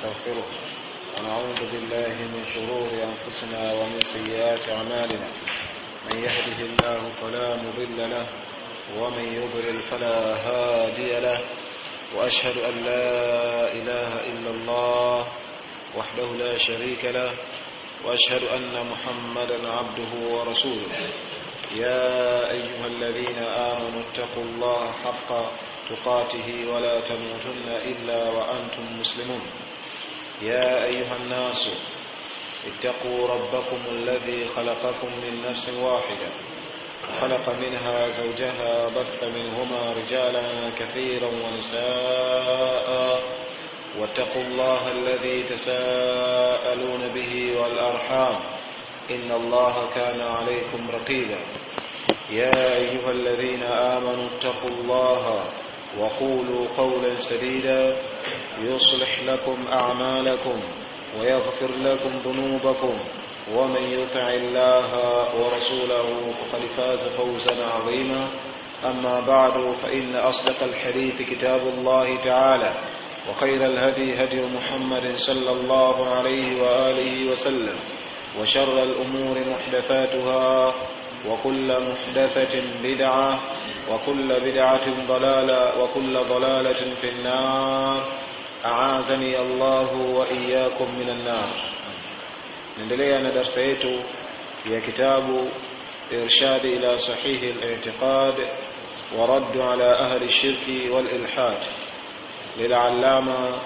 ونستغفره ونعوذ بالله من شرور أنفسنا ومن سيئات أعمالنا من يهده الله فلا مضل له ومن يضلل فلا هادي له وأشهد أن لا إله إلا الله وحده لا شريك له وأشهد أن محمدا عبده ورسوله يا أيها الذين آمنوا اتقوا الله حق تقاته ولا تموتن إلا وأنتم مسلمون يا أيها الناس اتقوا ربكم الذي خلقكم من نفس واحدة وخلق منها زوجها بث منهما رجالا كثيرا ونساء واتقوا الله الذي تساءلون به والأرحام إن الله كان عليكم رقيبا يا أيها الذين آمنوا اتقوا الله وقولوا قولا سديدا يصلح لكم أعمالكم ويغفر لكم ذنوبكم ومن يطع الله ورسوله فقد فاز فوزا عظيما أما بعد فإن أصدق الحديث كتاب الله تعالى وخير الهدي هدي محمد صلى الله عليه وآله وسلم وشر الأمور محدثاتها وكل محدثة بدعة وكل بدعة ضلالة وكل ضلالة في النار أعاذني الله وإياكم من النار نندلي أنا درسيت في كتاب إرشاد إلى صحيح الاعتقاد ورد على أهل الشرك والإلحاد للعلامة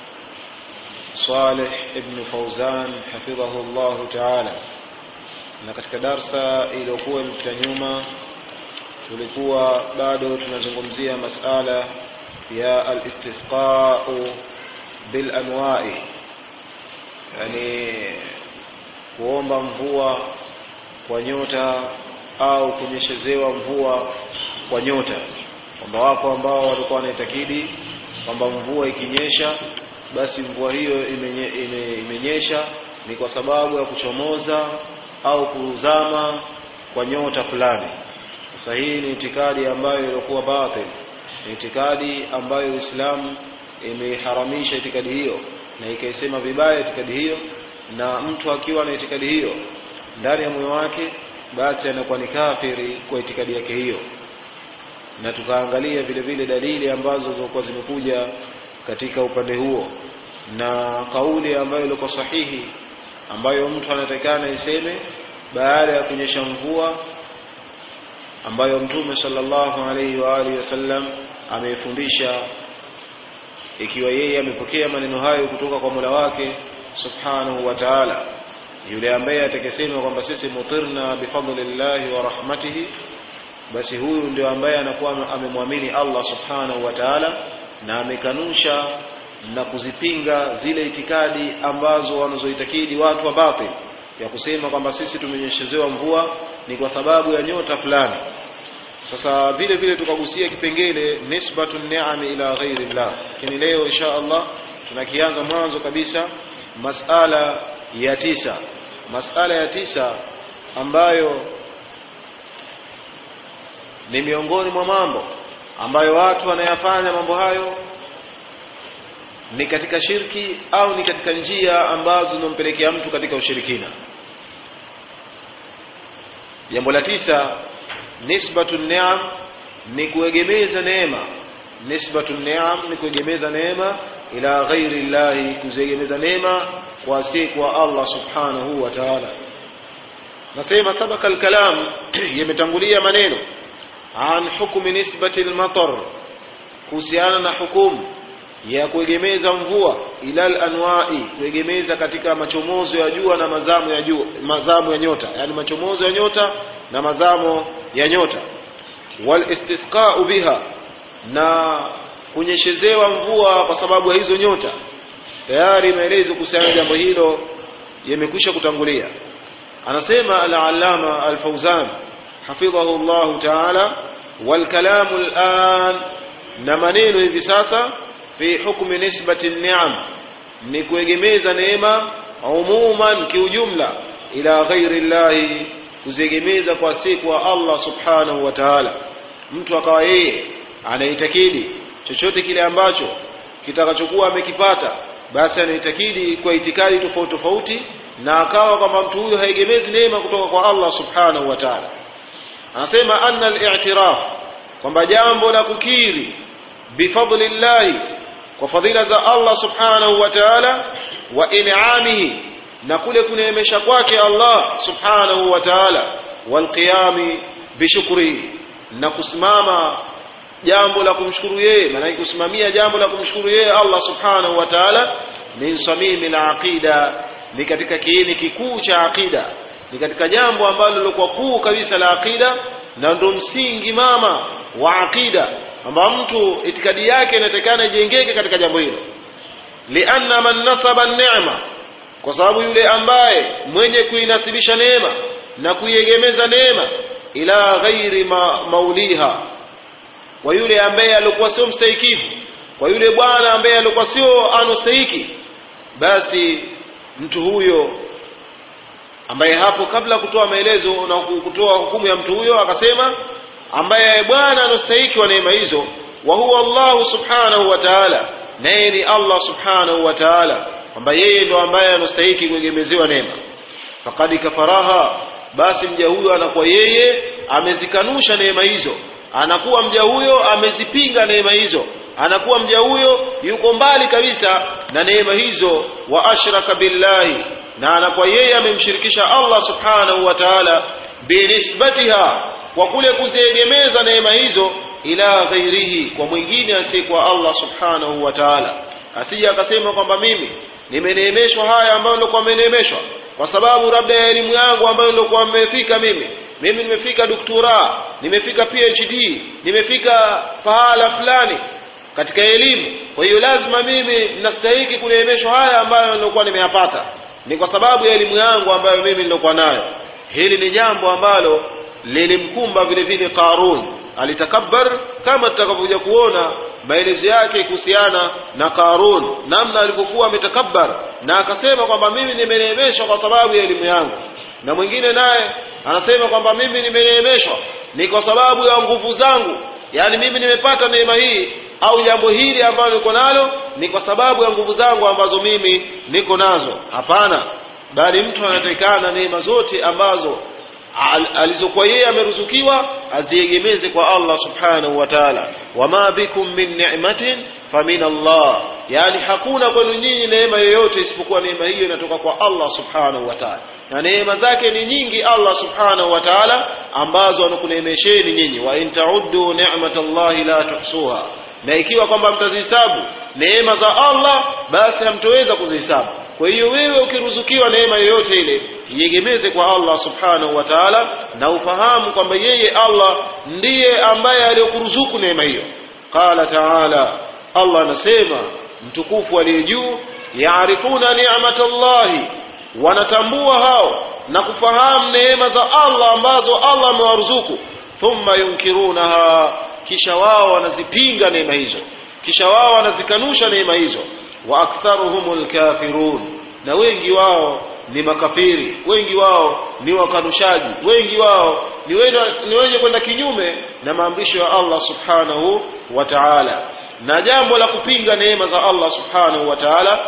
صالح ابن فوزان حفظه الله تعالى na katika darsa iliyokuwa imepita nyuma tulikuwa bado tunazungumzia masala ya alistisqau bil anwa'i yani kuomba mvua kwa nyota au kunyeshezewa mvua kwa nyota kwamba wapo ambao walikuwa wanaitakidi kwamba mvua ikinyesha basi mvua hiyo imenye, ime, imenyesha ni kwa sababu ya kuchomoza au kuzama kwa nyota fulani sasa hii ni itikadi ambayo ilikuwa batil ni itikadi ambayo Uislamu imeharamisha itikadi hiyo na ikaisema vibaya itikadi hiyo na mtu akiwa na itikadi hiyo ndani ya moyo wake basi anakuwa ni kafiri kwa itikadi yake hiyo na tukaangalia vile vile dalili ambazo zilikuwa zimekuja katika upande huo na kauli ambayo ilikuwa sahihi ambayo mtu anatakana iseme baada ya kunyesha mvua ambayo mtume sallallahu alaihi wa alihi wasallam ameifundisha ikiwa yeye amepokea maneno hayo kutoka kwa Mola wake subhanahu wa ta'ala yule ambaye atakesema kwamba sisi mutirna bifadlillahi wa rahmatihi basi huyu ndio ambaye anakuwa amemwamini Allah subhanahu wa ta'ala na amekanusha na kuzipinga zile itikadi ambazo wanazoitakidi watu wa batil ya kusema kwamba sisi tumenyeshezewa mvua ni kwa sababu ya nyota fulani sasa vile vile tukagusia kipengele nisbatu ni'ami ila ghairi llah lakini leo insha Allah tunakianza mwanzo kabisa masala ya tisa masala ya tisa ambayo ni miongoni mwa mambo ambayo watu wanayafanya mambo hayo ni katika shirki au ni katika njia ambazo zinampelekea mtu katika ushirikina jambo la tisa nisbatu ni'am ni kuegemeza neema nisbatu ni'am ni kuegemeza neema ila ghairi llahi kuziegemeza neema kwa asiyekuwa Allah subhanahu wa ta'ala nasema sabaka alkalam yametangulia maneno an hukmi nisbati almatar kuhusiana na hukumu ya kuegemeza mvua ilal anwa'i kuegemeza katika machomozo ya jua na mazamo ya jua mazamo ya nyota yani machomozo ya nyota na mazamo ya nyota wal istisqa'u biha na kunyeshezewa mvua kwa sababu ya hizo nyota tayari maelezo kuhusiana na jambo hilo yamekwisha kutangulia anasema al-allama al-fawzan hafidhahu Allah ta'ala wal kalamu al-an na maneno hivi sasa fi hukmi nisbati ni'am ni kuegemeza neema umuman kiujumla ila ghairi llahi kuziegemeza kwa siku wa Allah subhanahu wa ta'ala mtu akawa yeye anaitakidi chochote kile ambacho kitakachokuwa amekipata basi anaitakidi kwa itikadi tofauti tofauti na akawa kwamba mtu huyo haegemezi neema kutoka kwa Allah subhanahu wa ta'ala anasema anna al-i'tiraf kwamba jambo la kukiri bifadlillahi kwa fadhila za Allah subhanahu wa ta'ala wa in'amihi na kule kuneemesha kwake Allah subhanahu wa ta'ala walqiyami bishukrihi na kusimama jambo la kumshukuru yeye maana kusimamia jambo la kumshukuru yeye Allah subhanahu wa ta'ala min samimi al-aqida ni katika kiini kikuu cha aqida ni katika jambo ambalo lilikuwa kuu kabisa la aqida na ndo msingi mama wa aqida kwamba mtu itikadi yake inatakana ijengeke katika jambo hilo lianna man nasaba neema kwa sababu yule ambaye mwenye kuinasibisha neema na kuiegemeza neema ila ghairi ma, mauliha kwa yule ambaye alikuwa sio mstahikifu kwa yule bwana ambaye alikuwa sio anostahiki basi mtu huyo ambaye hapo kabla kutoa maelezo na kutoa hukumu ya mtu huyo akasema ambaye bwana anastahiki wa neema hizo wa huwa Allah subhanahu wa ta'ala naye ni Allah subhanahu wa ta'ala kwamba yeye ndo ambaye anastahiki kuegemezewa neema faqad kafaraha basi mja huyo anakuwa yeye amezikanusha neema hizo anakuwa mja huyo amezipinga neema hizo anakuwa mja huyo yuko mbali kabisa na neema hizo wa ashraka billahi na anakuwa yeye amemshirikisha Allah subhanahu wa ta'ala binisbatiha kwa kule kuziegemeza neema hizo ila ghairihi kwa mwingine asiyekuwa Allah subhanahu wa ta'ala asije akasema kwamba mimi nimeneemeshwa haya ambayo nilikuwa nimeneemeshwa kwa sababu labda ya elimu yangu ambayo nilikuwa nimefika mimi mimi nimefika doktora nimefika PhD nimefika pahala fulani katika elimu kwa hiyo lazima mimi nastahiki kuneemeshwa haya ambayo nilikuwa nimeyapata ni kwa sababu ya elimu yangu ambayo mimi nilikuwa nayo hili ni jambo ambalo lilimkumba vile vile Qarun alitakabbar kama tutakavyokuja kuona maelezo yake kuhusiana na Qarun namna alivyokuwa ametakabbar na akasema kwamba mimi nimeneemeshwa kwa sababu ya elimu yangu na mwingine naye anasema kwamba mimi nimeneemeshwa ni kwa sababu ya nguvu zangu yani mimi nimepata neema hii au jambo hili ambalo niko nalo ni kwa sababu ya nguvu zangu ambazo mimi niko nazo hapana bali mtu anatakikana neema zote ambazo al, alizokuwa yeye ameruzukiwa aziegemeze kwa Allah subhanahu wa ta'ala wama bikum min ni'matin famin Allah yani hakuna kwenu nyinyi neema yoyote isipokuwa neema hiyo inatoka kwa Allah subhanahu wa ta'ala na neema zake ni nyingi Allah subhanahu wa ta'ala ambazo anakuneemesheni nyinyi wa in ta'uddu ni'matallahi la tuhsuha na ikiwa kwamba mtazihesabu neema za Allah basi hamtoweza kuzihesabu kwa hiyo wewe ukiruzukiwa neema yoyote ile iegemeze kwa Allah subhanahu wa ta'ala na ufahamu kwamba yeye Allah ndiye ambaye aliyokuruzuku neema hiyo qala ta'ala Allah anasema mtukufu aliye juu yaarifuna ni'matallahi wanatambua hao na kufahamu neema za Allah ambazo Allah amewaruzuku thumma yunkirunaha kisha wao wanazipinga neema hizo kisha wao wanazikanusha neema hizo wa aktharuhumul kafirun na wengi wao ni makafiri wengi wao ni wakanushaji wengi wao ni wenye, ni wenye kwenda kinyume na maamrisho ya Allah subhanahu wa ta'ala na jambo la kupinga neema za Allah subhanahu wa ta'ala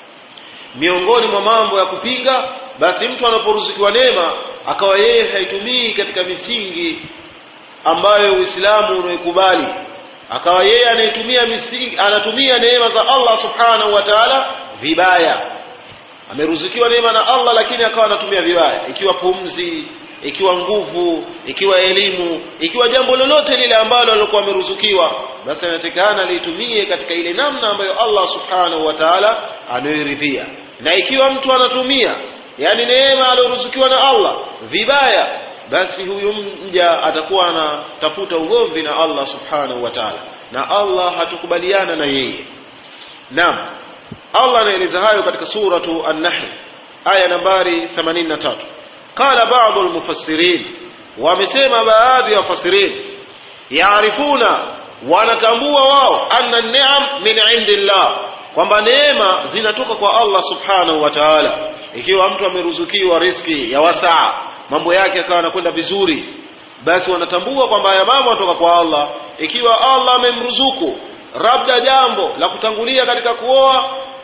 miongoni mwa mambo ya kupinga basi mtu anaporuzukiwa neema akawa yeye haitumii katika misingi ambayo Uislamu unaikubali akawa yeye anaitumia misingi anatumia neema za Allah subhanahu wa ta'ala vibaya ameruzukiwa neema na Allah lakini akawa anatumia vibaya ikiwa pumzi ikiwa nguvu ikiwa elimu ikiwa jambo lolote lile ambalo alikuwa ameruzukiwa basi anatakana litumie katika ile namna ambayo Allah subhanahu wa ta'ala anayoridhia na ikiwa mtu anatumia yani neema aliyoruzukiwa na Allah vibaya basi huyu mja atakuwa anatafuta ugomvi na Allah subhanahu wa ta'ala na Allah hatukubaliana na yeye naam Allah anaeleza hayo katika suratu an-Nahl aya nambari 83 qala ba'dhu al-mufassirin wamesema baadhi ya wafasirin yaarifuna wanatambua wao anna ni'am min indillah kwamba neema zinatoka kwa Allah subhanahu wa ta'ala ikiwa mtu ameruzukiwa riski ya wasaa mambo yake akawa anakwenda vizuri basi wanatambua kwamba haya mambo yanatoka kwa Allah ikiwa Allah amemruzuku labda jambo la kutangulia katika kuoa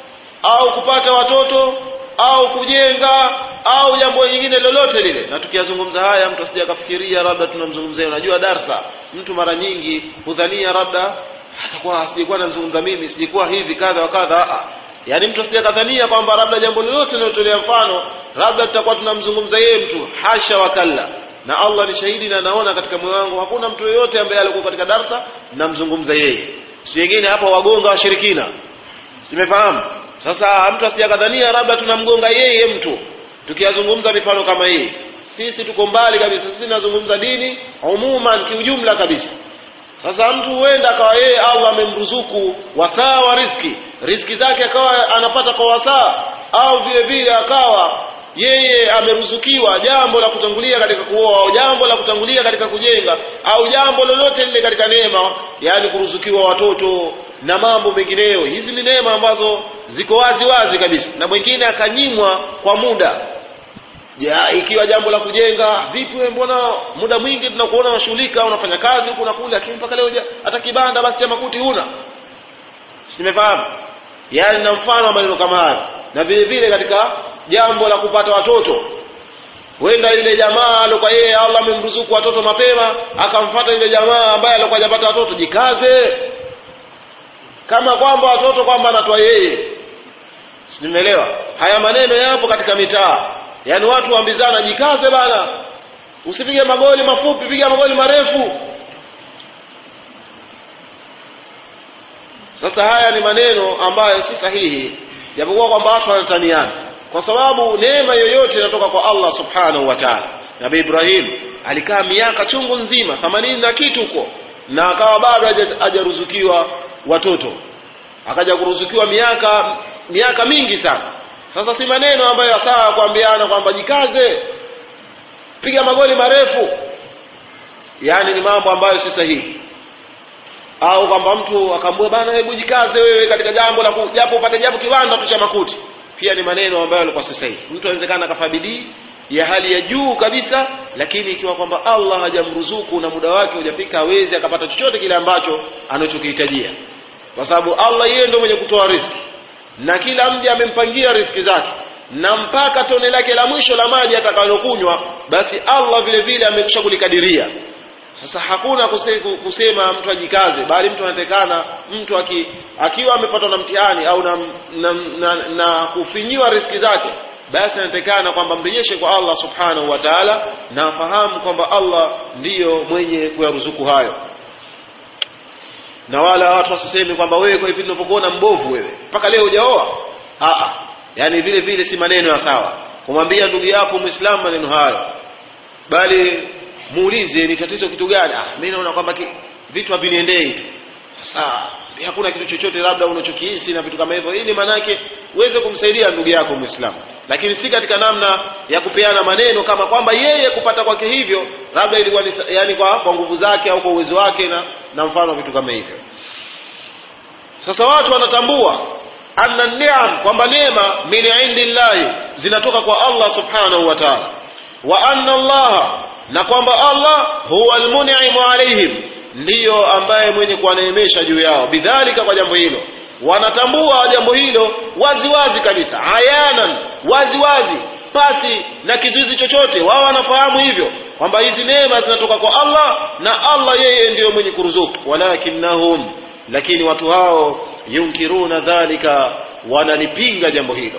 au kupata watoto au kujenga au jambo lingine lolote lile na tukiyazungumza haya mtu asije akafikiria labda tunamzungumzia unajua darsa mtu mara nyingi hudhania labda atakuwa sijekuwa nazungumza mimi sijekuwa hivi kadha wa kadha yaani mtu asije akadhania kwamba labda jambo lolote linalotolea mfano labda tutakuwa tunamzungumza yeye mtu hasha wakalla na Allah ni shahidi na naona katika moyo wangu hakuna mtu yoyote ambaye alikuwa katika darsa namzungumza yeye si wengine hapa wagonga washirikina simefahamu sasa mtu asijakadhania labda tunamgonga yeye mtu tukiyazungumza mifano kama hii sisi tuko mbali kabisa sisi nazungumza dini umuman kiujumla kabisa sasa mtu huenda akawa yeye Allah amemruzuku wasaa wa riski riski zake akawa anapata kwa wasaa au vile vile akawa yeye ameruzukiwa jambo la kutangulia katika kuoa au jambo la kutangulia katika kujenga au jambo lolote lile katika neema yaani kuruzukiwa watoto na mambo mengineyo hizi ni neema ambazo ziko wazi wazi kabisa na mwingine akanyimwa kwa muda ja, ikiwa jambo la kujenga vipi wewe mbona muda mwingi tunakuona unashughulika unafanya kazi huku na kule lakini mpaka leo hata kibanda basi cha makuti huna nimefahamu yaani na mfano wa maneno kama haya na vile vile katika jambo la kupata watoto huenda yule jamaa alikuwa yeye Allah amemruzuku watoto mapema akamfuata yule jamaa ambaye alikuwa hajapata watoto jikaze kama kwamba watoto kwamba anatoa yeye nimeelewa haya maneno yapo katika mitaa yaani watu waambizana jikaze bana usipige magoli mafupi piga magoli marefu sasa haya ni maneno ambayo si sahihi japokuwa kwamba watu wanataniana kwa sababu neema yoyote inatoka kwa Allah subhanahu wa ta'ala Nabii Ibrahim alikaa miaka chungu nzima themanini na kitu huko na akawa bado hajaruzukiwa watoto akaja kuruzukiwa miaka miaka mingi sana sasa si maneno ambayo sawa kuambiana kwamba jikaze piga magoli marefu yaani ni mambo ambayo si sahihi au kwamba mtu akaambia bana hebu jikaze wewe katika jambo la japo upate japo kiwanda tu cha makuti pia ni maneno ambayo yalikuwa si sahihi mtu anawezekana akafanya bidii ya hali ya juu kabisa lakini ikiwa kwamba Allah hajamruzuku na muda wake hujafika hawezi akapata chochote kile ambacho anachokihitajia kwa sababu Allah yeye ndio mwenye kutoa riski na kila mja amempangia riski zake na mpaka tone lake la mwisho la maji atakalokunywa basi Allah vile vile amekwisha kulikadiria sasa hakuna kusema mtu ajikaze bali mtu anatekana mtu aki, akiwa amepatwa na mtihani au na, na, na, na kufinyiwa riski zake basi anatekana kwamba mrejeshe kwa Allah subhanahu wa ta'ala na afahamu kwamba Allah ndiyo mwenye kuyaruzuku hayo na wala watu wasiseme kwamba wewe kwa hivi ninavyokuona mbovu wewe mpaka leo hujaoa a yani vile vile si maneno ya sawa kumwambia ndugu yako muislamu maneno hayo bali muulize ni tatizo kitu gani ah mimi naona kwamba vitu haviniendei tu sasa hakuna kitu chochote labda unachokihisi na vitu kama hivyo ili manake uweze kumsaidia ndugu yako muislamu lakini si katika namna ya kupeana maneno kama kwamba yeye kupata kwake hivyo labda ilikuwa ni yani kwa, kwa nguvu zake au kwa uwezo wake na, na mfano vitu kama hivyo sasa watu wanatambua anna ni'am kwamba neema min indillahi zinatoka kwa Allah subhanahu wa ta'ala wa anna Allah na kwamba Allah huwa almun'imu alaihim ndiyo ambaye mwenye kuwaneemesha juu yao bidhalika kwa jambo hilo wanatambua jambo hilo wazi wazi kabisa ayanan wazi wazi pasi na kizuizi chochote wao wanafahamu hivyo kwamba hizi neema zinatoka kwa Allah na Allah yeye ndiyo mwenye kuruzuku walakinnahum lakini watu hao yunkiruna dhalika wanalipinga jambo hilo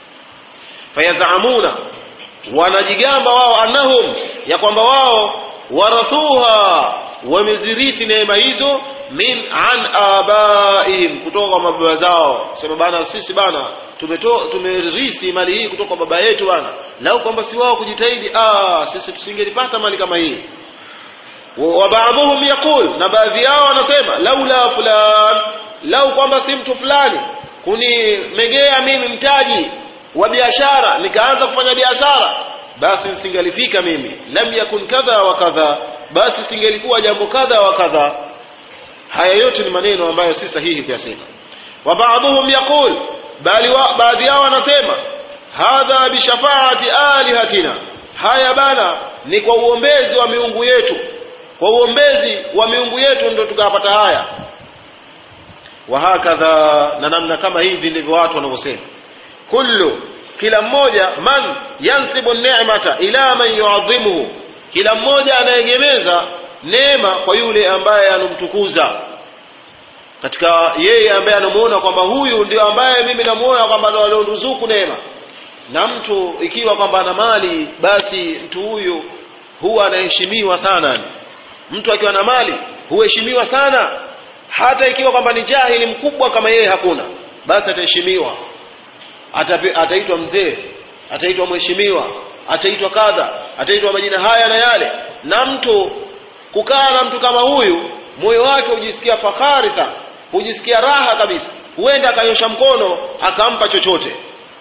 fayazamuna wanajigamba wao annahum ya kwamba wao warathuha wamezirithi neema hizo min an abaihim kutoka kwa mababa zao sema bana sisi bana tumeto tumerisi mali hii kutoka kwa baba yetu bana lau kwamba si wao kujitahidi ah sisi tusingelipata mali kama hii wa baadhuhum yaqul na baadhi yao wanasema laula fulan lau kwamba si mtu fulani kunimegea mimi mtaji wa biashara nikaanza kufanya biashara basi nisingalifika mimi lam yakun kadha wa kadha basi singelikuwa jambo kadha wa kadha haya yote ni maneno ambayo si sahihi kuyasema wa baadhuhum yaqul bali wa, baadhi yao wanasema hadha bishafaati alihatina haya bana ni kwa uombezi wa miungu yetu kwa uombezi wa miungu yetu ndio tukapata haya wa hakadha na namna kama hivi ndivyo watu wanavyosema kullu kila mmoja man yansibu ni'mata ila man yuadhimuhu kila mmoja anaegemeza neema kwa yule ambaye anamtukuza katika yeye ambaye anamuona kwamba huyu ndio ambaye mimi namuona kwamba ndo alioruzuku neema na mtu ikiwa kwamba ana mali basi mtu huyu huwa anaheshimiwa sana mtu akiwa na mali huheshimiwa sana hata ikiwa kwamba ni jahili mkubwa kama yeye hakuna basi ataheshimiwa ataitwa mzee ataitwa mheshimiwa ataitwa kadha ataitwa majina haya na yale na mtu kukaa na mtu kama huyu moyo wake hujisikia fahari sana hujisikia raha kabisa huenda akanyosha mkono akampa chochote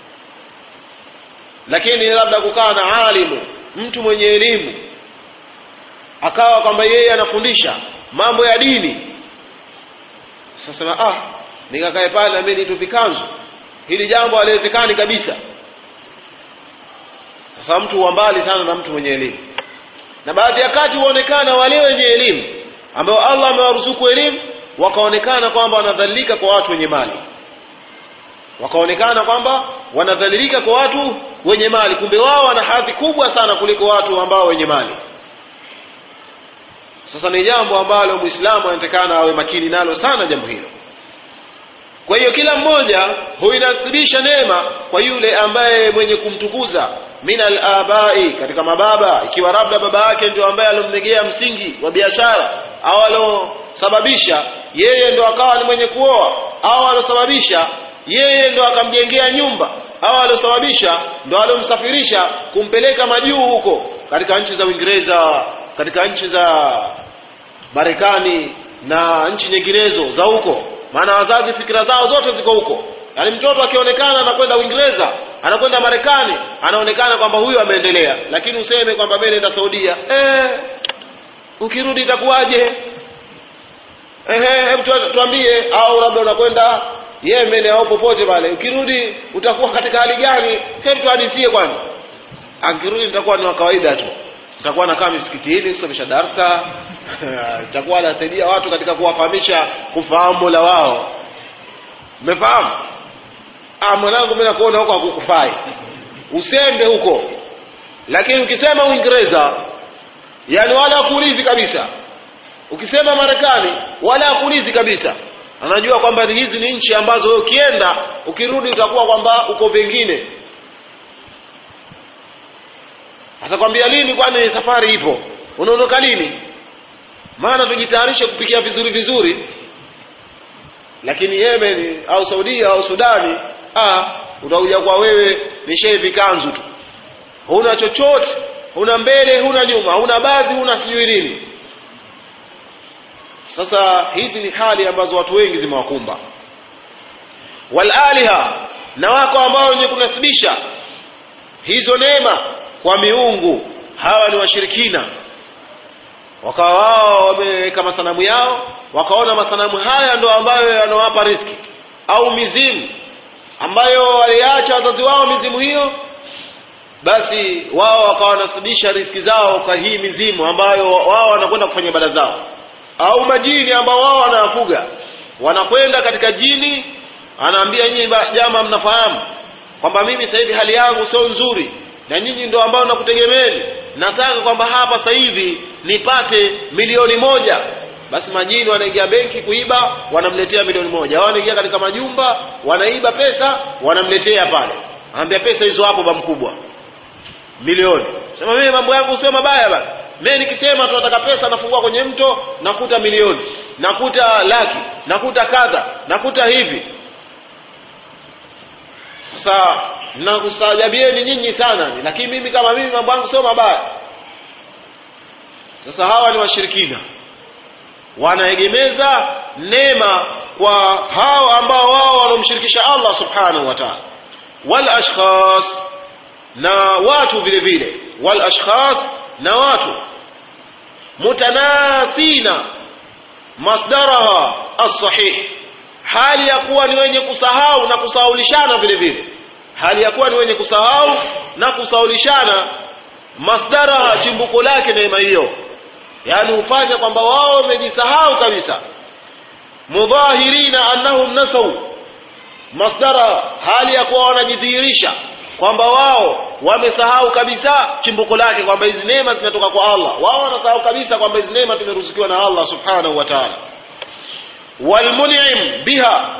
lakini labda kukaa na alimu mtu mwenye elimu akawa kwamba yeye anafundisha mambo ya dini sasa ah nikakae pale na mimi nitu vikanzu hili jambo haliwezekani kabisa sasa mtu wa mbali sana na mtu mwenye elimu na baadhi ya kati huonekana wale wenye elimu ambao Allah amewaruzuku elimu wakaonekana kwamba wanadhalilika kwa watu wenye mali wakaonekana kwamba wanadhalilika kwa watu wenye mali kumbe wao wana hadhi kubwa sana kuliko watu ambao wenye mali sasa ni jambo ambalo muislamu anatakana awe makini nalo sana jambo hilo kwa hiyo kila mmoja huinasibisha neema kwa yule ambaye mwenye kumtukuza min alabai katika mababa ikiwa labda baba yake ndio ambaye alomnegea msingi wa biashara au alosababisha yeye ndo akawa ni mwenye kuoa au alosababisha yeye ndo akamjengea nyumba au alosababisha ndo alomsafirisha kumpeleka majuu huko katika nchi za Uingereza katika nchi za Marekani na nchi nyinginezo za huko maana wazazi fikira zao zote ziko huko yaani mtoto akionekana anakwenda Uingereza anakwenda Marekani anaonekana kwamba huyu ameendelea lakini useme kwamba mimi naenda Saudia eh ukirudi itakuwaje ehe hebu tuambie au labda unakwenda Yemen au popote pale ukirudi utakuwa katika hali gani hebu tuhadisie kwani akirudi nitakuwa ni wa kawaida tu nitakuwa nakaa misikitini kusomesha darsa nitakuwa anasaidia watu katika kuwafahamisha kufahamu Mola wao umefahamu ah mwanangu mimi nakuona huko hakukufai usende huko lakini ukisema Uingereza yani wala hakuulizi kabisa ukisema Marekani wala hakuulizi kabisa anajua kwamba hizi ni nchi ambazo wewe ukienda ukirudi utakuwa kwamba uko pengine atakwambia lini kwani safari ipo unaondoka lini maana tujitayarishe kupikia vizuri vizuri lakini Yemen au Saudia au Sudani ah utakuja kwa wewe ni shevi kanzu tu huna chochote huna mbele huna nyuma huna bazi huna sijui nini sasa hizi ni hali ambazo watu wengi zimewakumba walaliha na wako ambao wenye kunasibisha hizo neema kwa miungu hawa ni washirikina wakawa wao wameweka masanamu yao wakaona masanamu haya ndo ambayo yanawapa riski au mizimu ambayo waliacha wazazi wao mizimu hiyo basi wao wakawa wanasibisha riski zao kwa hii mizimu ambayo wao wanakwenda kufanya ibada zao au majini ambao wao wanawafuga wanakwenda katika jini anaambia nyinyi jama mnafahamu kwamba mimi sasa hivi hali yangu sio nzuri na nyinyi ndio ambao nakutegemeeni nataka kwamba hapa sasa hivi nipate milioni moja basi majini wanaingia benki kuiba wanamletea milioni moja au wanaingia katika majumba wanaiba pesa wanamletea pale anambia pesa hizo hapo ba mkubwa milioni sema mimi mambo yangu sio mabaya bana mimi nikisema tunataka pesa nafungua kwenye mto nakuta milioni nakuta laki nakuta kadha nakuta hivi sasa nakustajabieni nyinyi sana lakini mimi kama mimi mambo yangu sio mabaya sasa hawa ni washirikina wanaegemeza neema kwa hao ambao wao wanaomshirikisha Allah subhanahu wa ta'ala wal ashkhas na watu vile vile wal ashkhas na watu mutanasina masdaraha as-sahih hali ya kuwa ni wenye kusahau na kusahaulishana vile vile hali ya kuwa ni wenye kusahau na kusahaulishana masdaraha chimbuko lake neema hiyo yaani hufanya kwamba wao wamejisahau kabisa mudhahirina annahum nasau masdara hali ya kuwa wanajidhihirisha kwamba wao wamesahau kabisa chimbuko lake kwamba hizi neema zinatoka kwa Allah wao wanasahau kabisa kwamba hizi neema tumeruzukiwa na Allah subhanahu wa ta'ala walmun'im biha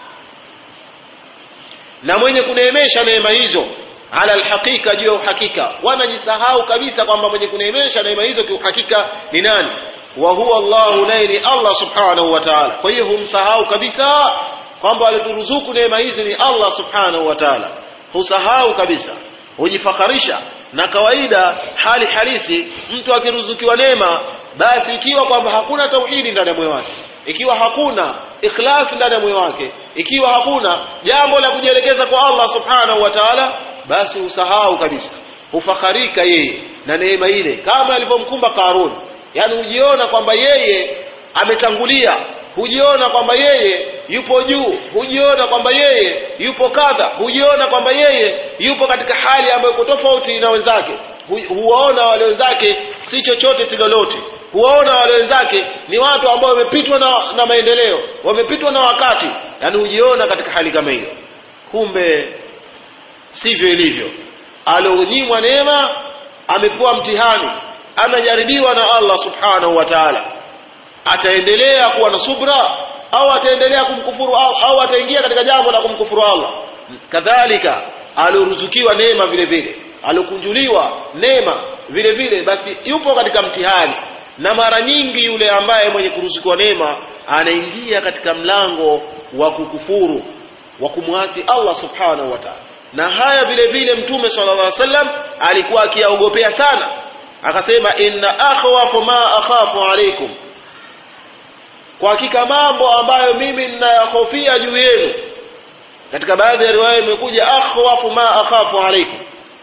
na mwenye kuneemesha neema hizo ala alhaqiqa juu ya uhakika wanajisahau kabisa kwamba mwenye kuneemesha neema hizo kiuhakika ni nani wa huwa Allahu naye ni Allah subhanahu wa ta'ala kwa hiyo humsahau kabisa kwamba alituruzuku neema hizi ni Allah subhanahu wa ta'ala husahau kabisa hujifakarisha na kawaida hali halisi mtu akiruzukiwa neema basi ikiwa kwamba hakuna tauhidi ndani ya moyo wake ikiwa hakuna ikhlas ndani ya moyo wake ikiwa hakuna jambo la kujielekeza kwa Allah subhanahu wa ta'ala basi husahau kabisa hufakharika yeye na neema ile kama alivyomkumba Karun yani hujiona kwamba yeye ametangulia hujiona kwamba yeye yupo juu hujiona kwamba yeye yupo kadha hujiona kwamba yeye yupo katika hali ambayo iko tofauti na wenzake Hu- huwaona wale wenzake si chochote si lolote huwaona wale wenzake ni watu ambao wamepitwa na, na maendeleo wamepitwa na wakati yani hujiona katika hali kama hiyo kumbe sivyo ilivyo alionyimwa neema amepewa mtihani anajaribiwa na Allah subhanahu wa ta'ala ataendelea kuwa na subra au ataendelea kumkufuru au, au ataingia katika jambo la kumkufuru Allah kadhalika alioruzukiwa neema vile vile aliokunjuliwa neema vile vile basi yupo katika mtihani na mara nyingi yule ambaye mwenye kuruzukiwa neema anaingia katika mlango wa kukufuru wa kumwasi Allah subhanahu wa ta'ala na haya vile vile mtume sallallahu alaihi wasallam alikuwa akiyaogopea sana akasema inna akhwafu ma akhafu alaikum kwa hakika mambo ambayo mimi ninayahofia juu yenu katika baadhi ya riwaya imekuja akhwafu ma akhafu alaikum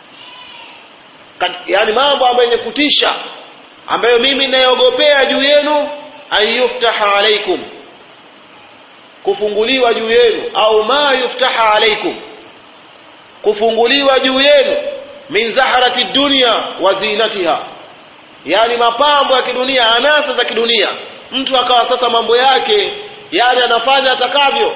Kat- yani mambo ambayo yenye kutisha ambayo mimi ninayogopea juu yenu an yuftaha alaikum kufunguliwa juu yenu au ma yuftaha alaikum kufunguliwa juu yenu min zaharati dunya wa zinatiha yani mapambo ya kidunia anasa za kidunia mtu akawa sasa mambo yake yani anafanya atakavyo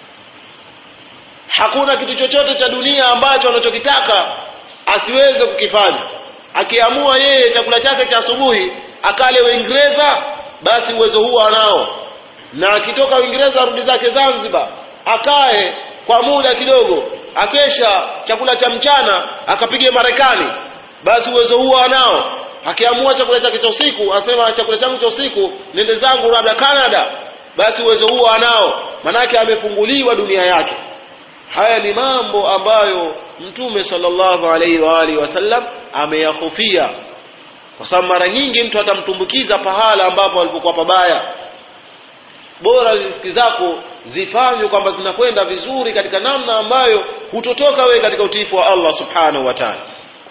hakuna kitu chochote cha dunia ambacho anachokitaka asiweze kukifanya akiamua yeye chakula chake cha asubuhi akale Uingereza basi uwezo huo anao na akitoka Uingereza arudi zake Zanzibar akae kwa muda kidogo akesha chakula cha mchana akapige Marekani basi uwezo huo anao akiamua chakula chake cha usiku asema chakula changu cha usiku nende zangu labda Canada basi uwezo huo anao manake amefunguliwa dunia yake haya ni mambo ambayo mtume sallallahu alaihi wa alihi wasallam ameyahofia kwa sababu mara nyingi mtu atamtumbukiza pahala ambapo alipokuwa pabaya bora riziki zako zifanywe kwamba zinakwenda vizuri katika namna ambayo hutotoka wewe katika utiifu wa Allah subhanahu wa ta'ala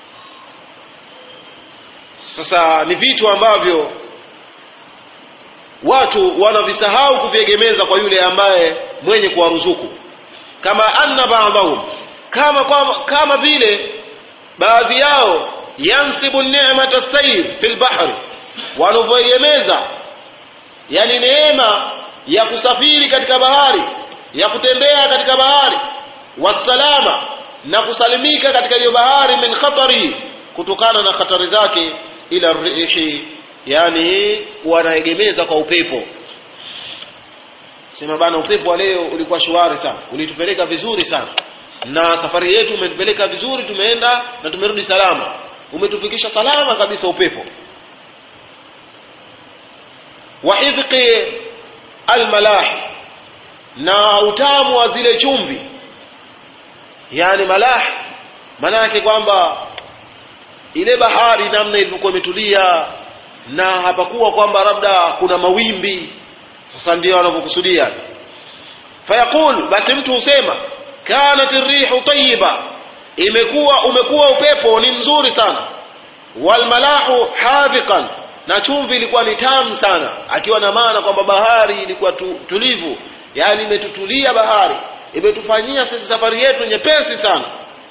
sasa ni vitu ambavyo watu wanavisahau kuviegemeza kwa yule ambaye mwenye kuwaruzuku kama anna ba'dahum kama kama, kama vile baadhi yao yansibu ni'mata sayr fil bahri wanavyoiemeza yani neema ya kusafiri katika bahari ya kutembea katika bahari wasalama na kusalimika katika hiyo bahari min khatari kutokana na hatari zake ila rihi yani wanaegemeza kwa upepo sema bana upepo wa leo ulikuwa shwari sana ulitupeleka vizuri sana na safari yetu umetupeleka vizuri tumeenda na tumerudi salama umetufikisha salama kabisa upepo wa idqi almalah na utamu wa zile chumvi yani malah maana yake kwamba ile bahari namna ilivyokuwa imetulia na hapakuwa kwamba labda kuna mawimbi sasa ndio wanavyokusudia fayaqul basi mtu husema kanat rihu tayyiba imekuwa umekuwa upepo ni mzuri sana walmalahu hadhiqan na chumvi ilikuwa ni tamu sana akiwa na maana kwamba bahari ilikuwa tu, tulivu yani imetutulia bahari imetufanyia sisi safari yetu nyepesi sana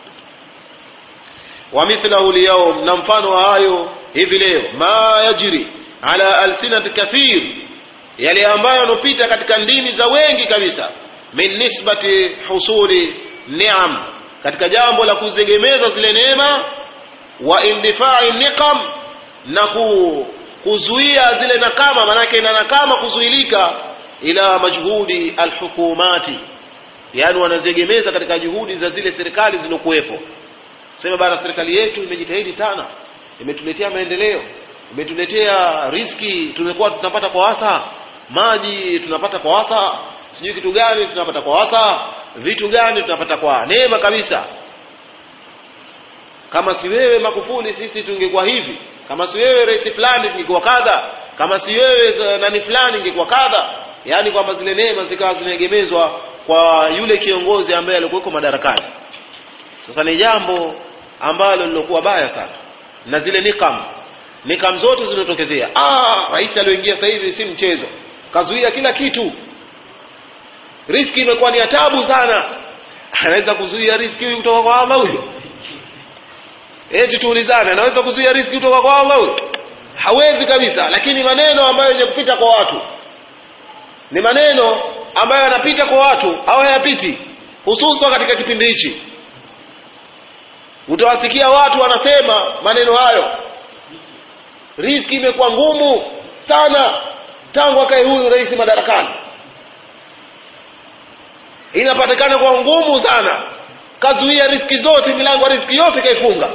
wa mithlahu liyawm na mfano wa hayo hivi leo ma yajri ala alsinati kathir yale ambayo yanopita katika ndimi za wengi kabisa min nisbati husuli ni'am katika jambo la kuzegemeza zile neema wa indifai niqam na ku, kuzuia zile nakama manake na nakama kuzuilika ila majhudi alhukumati yani wanaziegemeza katika juhudi za zile serikali zilizokuwepo sema bana serikali yetu imejitahidi sana imetuletea maendeleo imetuletea riski tumekuwa tunapata kwa wasa maji tunapata kwa wasa sijui kitu gani tunapata kwa wasa vitu gani tunapata kwa neema kabisa kama si wewe makufuli sisi tungekuwa hivi kama si wewe rais fulani tungekuwa kadha kama si wewe nani fulani ingekuwa kadha yaani kwamba zile neema zikawa zinaegemezwa kwa yule kiongozi ambaye alikuweko madarakani sasa ni jambo ambalo lilokuwa baya sana na zile nikam nikam zote zinazotokezea ah rais aliyoingia sasa hivi si mchezo kazuia kila kitu riski imekuwa ni tabu sana anaweza kuzuia riski huyu kutoka kwa Allah huyo eti tuulizane anaweza kuzuia riski kutoka kwa Allah huyo hawezi kabisa lakini maneno ambayo yenye kupita kwa watu ni maneno ambayo yanapita kwa watu au hayapiti hususan katika kipindi hichi utawasikia watu wanasema maneno hayo riski imekuwa ngumu sana tangu akae huyu rais madarakani inapatikana kwa ngumu sana kazuia riski zote milango ya riski yote kaifunga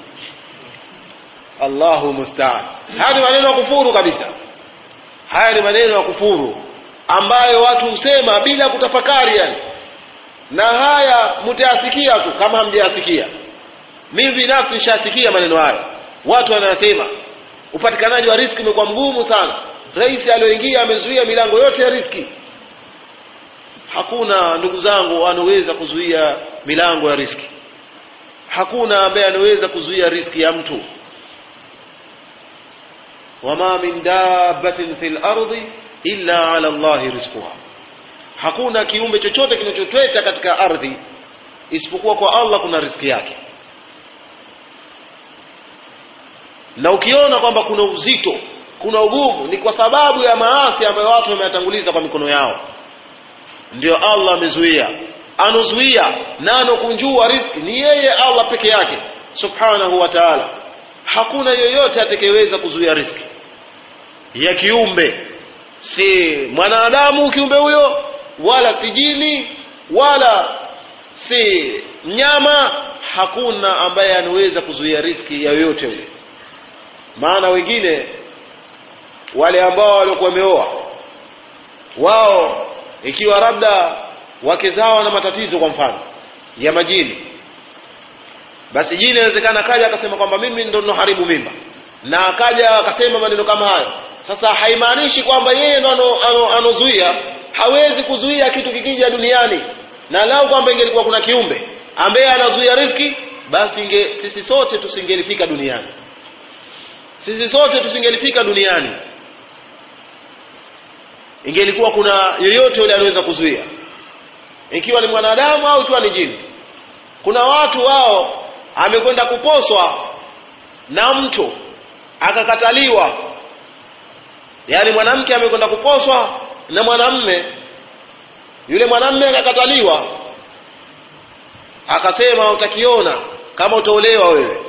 allahu mustaan haya ni maneno ya kufuru kabisa haya ni maneno ya kufuru ambayo watu husema bila kutafakari yani na haya mtayasikia tu kama hamjayasikia mimi binafsi nishasikia maneno hayo watu wanasema upatikanaji wa riski umekuwa mgumu sana rais aliyoingia amezuia milango yote ya riski hakuna ndugu zangu anaweza kuzuia milango ya riski hakuna ambaye anaweza kuzuia riski ya mtu wama min dabbatin fil ardi illa ala allahi rizquha hakuna kiumbe chochote kinachotweta katika ardhi isipokuwa kwa allah kuna riski yake na ukiona kwamba kuna uzito kuna ugumu ni kwa sababu ya maasi ambayo watu wameyatanguliza kwa mikono yao ndio allah amezuia anozuia na anokunjua riski ni yeye allah peke yake subhanahu wa taala hakuna yoyote atakayeweza kuzuia riski ya kiumbe si mwanadamu kiumbe huyo wala si jini wala si mnyama hakuna ambaye anaweza kuzuia riski ya yoyote yule maana wengine wale ambao waliokuwa wameoa wao ikiwa labda wake zao wana matatizo kwa mfano ya majini basi jini inawezekana akaja akasema kwamba mimi ndo ninoharibu mimba na akaja akasema maneno kama hayo sasa haimaanishi kwamba yeye ndo anozuia ano, ano hawezi kuzuia kitu kikija duniani na lau kwamba ingelikuwa kuna kiumbe ambaye anazuia riski basi inge, sisi sote tusingelifika duniani sisi sote tusingelifika duniani ingelikuwa kuna yoyote yule anaweza kuzuia ikiwa ni mwanadamu au ikiwa ni jini kuna watu wao amekwenda kuposwa na mtu akakataliwa yaani mwanamke amekwenda kuposwa na mwanamme yule mwanamme akakataliwa akasema utakiona kama utaolewa wewe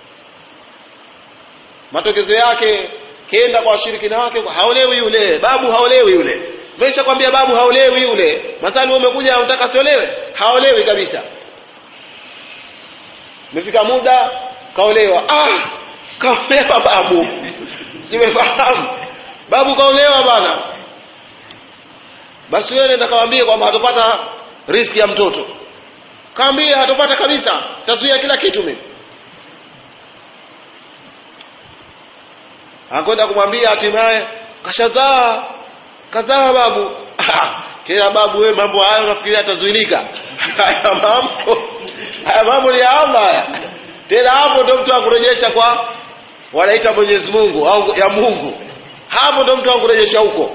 matokezo yake kenda kwa washirikina wake haolewi yule babu haolewi yule mesha kwambia babu haolewi yule masali umekuja unataka siolewe haolewi kabisa imefika muda kaolewa ah kaolewa babu simefahamu babu kaolewa bana basi wewe nenda kawambie kwamba hatopata riski ya mtoto kaambie hatopata kabisa tazuia kila kitu mimi akwenda kumwambia hatimaye kashazaa kazaa babu tena babu wewe mambo hayo unafikiria atazuilika haya mambo haya mambo ni ya Allah haya tena hapo ndo mtu akurejesha kwa wanaita Mwenyezi Mungu au ya Mungu hapo ndo mtu akurejesha huko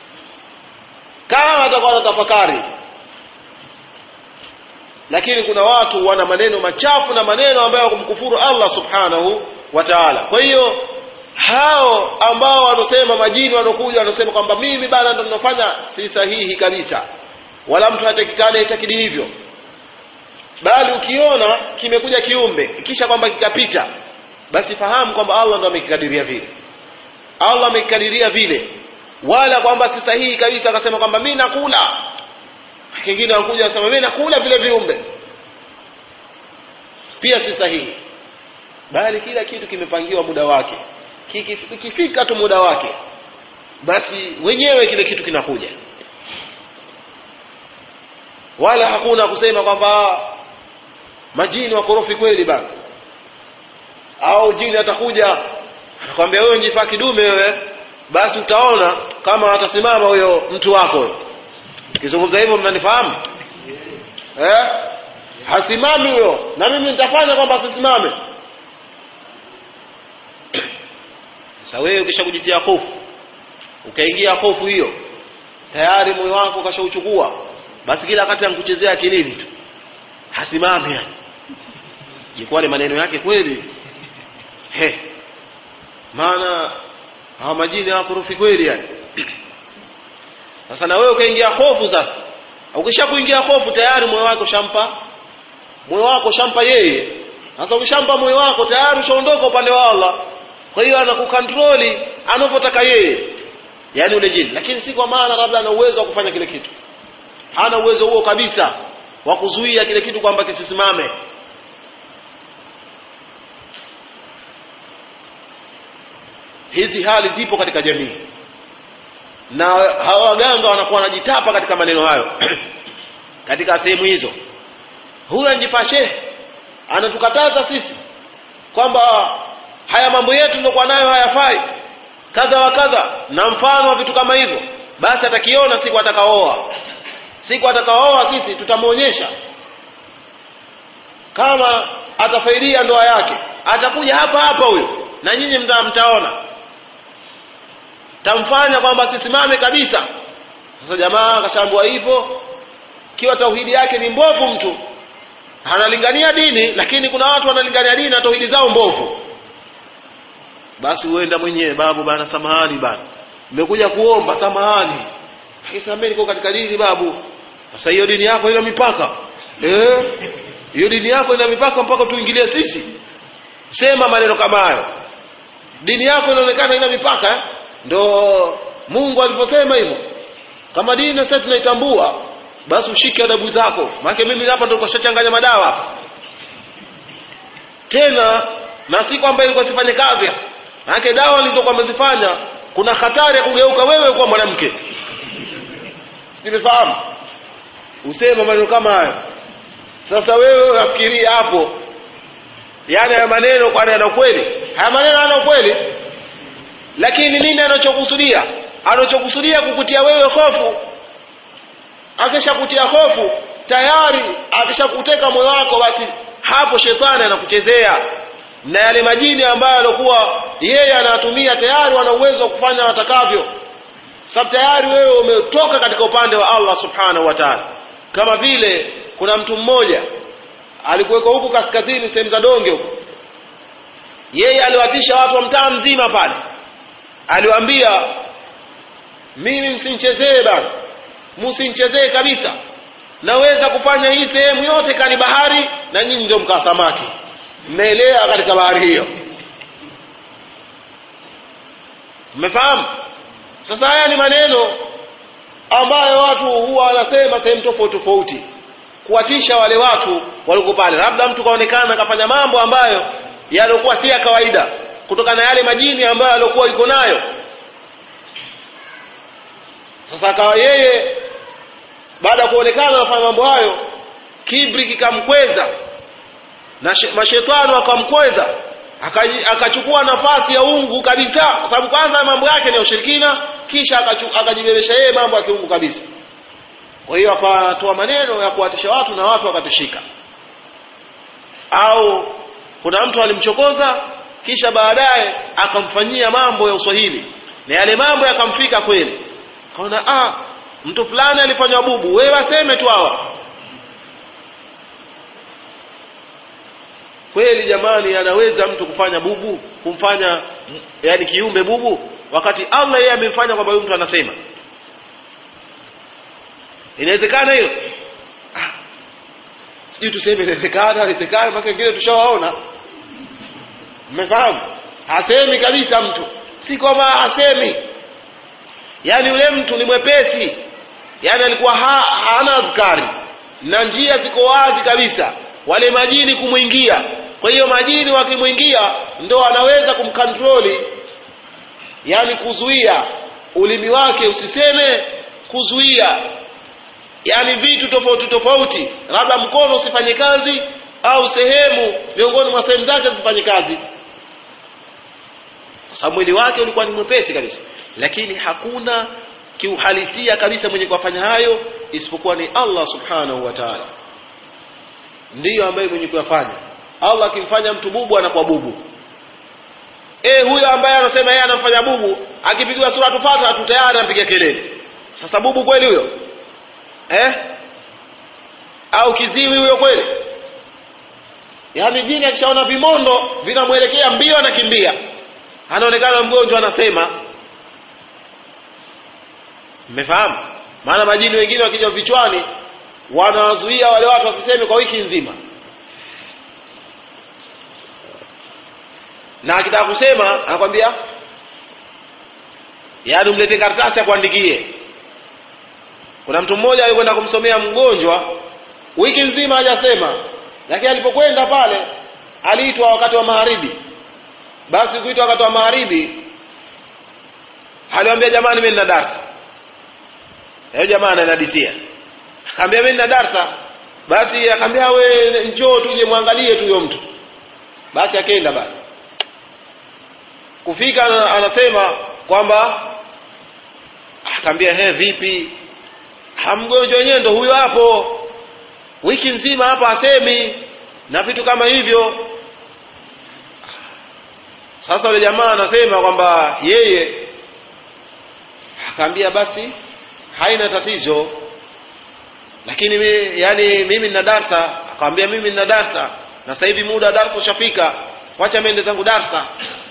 kama atakuwa na tafakari lakini kuna watu wana maneno machafu na maneno ambayo kumkufuru Allah subhanahu wa ta'ala kwa hiyo hao ambao wanasema majini wanaokuja wanasema kwamba mimi bana ndo ninafanya si sahihi kabisa wala mtu hatakikana itakidi hivyo bali ukiona kimekuja kiumbe kisha kwamba kikapita basi fahamu kwamba Allah ndo amekikadiria vile Allah amekikadiria vile wala kwamba si sahihi kabisa akasema kwamba mimi nakula kingine anakuja anasema mimi nakula vile viumbe pia si sahihi bali kila kitu kimepangiwa muda wake kikifika tu muda wake basi wenyewe kile kitu kinakuja wala hakuna kusema kwamba majini wakorofi kweli bana au jini atakuja anakwambia wewe njifaa kidume wewe basi utaona kama atasimama huyo mtu wako huyo kizungumza hivyo mnanifahamu eh? hasimami huyo na mimi nitafanya kwamba asisimame sasa wewe ukisha kujitia hofu ukaingia hofu hiyo tayari moyo wako ukashauchukua basi kila wakati ankuchezea akilini tu hasimami yani ilikuwa ni maneno yake kweli he maana hawa majini hawakorofi kweli yani sasa na wewe ukaingia hofu sasa ukisha kuingia hofu tayari moyo wako shampa moyo wako shampa yeye sasa ukishampa moyo wako tayari ushaondoka upande wa Allah kwa hiyo anakukontroli anavyotaka yeye yani ule jini lakini si kwa maana labda ana uwezo wa kufanya kile kitu hana uwezo huo kabisa wa kuzuia kile kitu kwamba kisisimame hizi hali zipo katika jamii na hawa waganga wanakuwa wanajitapa katika maneno hayo katika sehemu hizo huyu anjifaa shehe anatukataza sisi kwamba haya mambo yetu tuliokuwa nayo hayafai kadha wa kadha na mfano wa vitu kama hivyo basi atakiona siku atakaoa siku atakaoa sisi tutamwonyesha kama atafaidia ndoa yake atakuja hapa hapa huyo na nyinyi mta, mtaona tamfanya kwamba asisimame kabisa sasa jamaa akashambua hivyo kiwa tauhidi yake ni mbovu mtu analingania dini lakini kuna watu wanalingania dini na tauhidi zao mbovu basi huenda mwenyewe babu bana samahani bana nimekuja kuomba samahani akisamee niko katika dini babu sasa hiyo dini yako ina mipaka eh hiyo dini yako ina mipaka mpaka tuingilie sisi sema maneno kama hayo dini yako inaonekana ina mipaka eh? ndo Mungu aliposema hivyo kama dini sasa tunaitambua basi ushike adabu zako maana mimi hapa ndo kashachanganya madawa hapa tena na si kwamba ilikuwa sifanye kazi maana dawa nilizokuwa nimezifanya kuna hatari ya kugeuka wewe kuwa mwanamke simefahamu usema maneno kama hayo sasa wewe unafikiria hapo yani haya maneno kwani yana ukweli haya maneno yana ukweli lakini nini anachokusudia anachokusudia kukutia wewe hofu akishakutia hofu tayari akishakuteka moyo wako basi hapo shetani anakuchezea na yale majini ambayo alikuwa yeye anatumia tayari wana uwezo wa kufanya watakavyo sababu tayari wewe umetoka katika upande wa Allah subhanahu wa ta'ala kama vile kuna mtu mmoja alikuweko huku kaskazini sehemu za donge huko yeye aliwatisha watu wa mtaa mzima pale aliwaambia mimi msinchezee bana msinchezee kabisa naweza kufanya hii sehemu yote kani bahari na nyinyi ndio mkaa samaki mmeelea katika bahari hiyo mmefahamu sasa haya ni maneno ambayo watu huwa wanasema sehemu tofauti tofauti kuwatisha wale watu waliko pale labda mtu kaonekana akafanya mambo ambayo yaliokuwa si ya kawaida kutokana na yale majini ambayo aliokuwa yuko nayo sasa akawa yeye baada ya kuonekana anafanya mambo hayo kibri kikamkweza na mashetani wakamkweza akachukua nafasi ya ungu kabisa kwa sababu kwanza mambo yake ni ya ushirikina kisha akajibebesha yeye mambo ya kiungu kabisa kwa hiyo akatoa maneno ya kuwatisha watu na watu wakatishika au kuna mtu alimchokoza kisha baadaye akamfanyia mambo ya uswahili na yale mambo yakamfika kweli kaona ah mtu fulani alifanywa bubu wewe aseme tu hawa kweli jamani anaweza mtu kufanya bubu kumfanya yani kiumbe bubu wakati Allah yeye amemfanya kwamba huyu mtu anasema inawezekana hiyo ah. sijui tuseme inawezekana inawezekana mpaka wengine tushawaona mmefahamu hasemi kabisa mtu si kwamba hasemi yaani yule mtu ni mwepesi yaani alikuwa ha, hana adhkari na njia ziko wazi kabisa wale majini kumwingia kwa hiyo majini wakimwingia ndo anaweza kumkantroli yaani kuzuia ulimi wake usiseme kuzuia yaani vitu tofauti tofauti labda mkono usifanye kazi au sehemu miongoni mwa sehemu zake zifanye kazi kwa sababu mwili wake ulikuwa ni mwepesi kabisa lakini hakuna kiuhalisia kabisa mwenye kuyafanya hayo isipokuwa ni Allah subhanahu wa ta'ala ndiyo ambaye mwenye kuyafanya Allah akimfanya mtu bubu anakuwa bubu eh huyo ambaye anasema yeye anamfanya bubu akipigiwa sura tufata tu tayari anampiga kelele sasa bubu kweli huyo eh au kiziwi huyo kweli yaani jini akishaona vimondo vinamwelekea mbio anakimbia anaonekana mgonjwa anasema mmefahamu maana majini wengine wakija vichwani wanawazuia wale watu wasiseme kwa wiki nzima na akitaka kusema anakwambia yaani umlete karatasi akuandikie kuna mtu mmoja alikwenda kumsomea mgonjwa wiki nzima hajasema lakini alipokwenda pale aliitwa wakati wa magharibi basi kuitwa wakati wa magharibi aliwaambia jamani mimi nina darsa yule jamaa ananadisia akamwambia mimi nina darsa basi akamwambia we njoo tuje muangalie tu huyo mtu basi akaenda basi kufika anasema kwamba akamwambia he vipi hamgonjwa wenyewe ndo huyo hapo wiki nzima hapa asemi na vitu kama hivyo sasa yule jamaa anasema kwamba yeye akaambia basi haina tatizo lakini mi, yani mimi nina darsa akamwambia mimi nina darsa na sasa hivi muda wa darsa ushafika wacha mende zangu darsa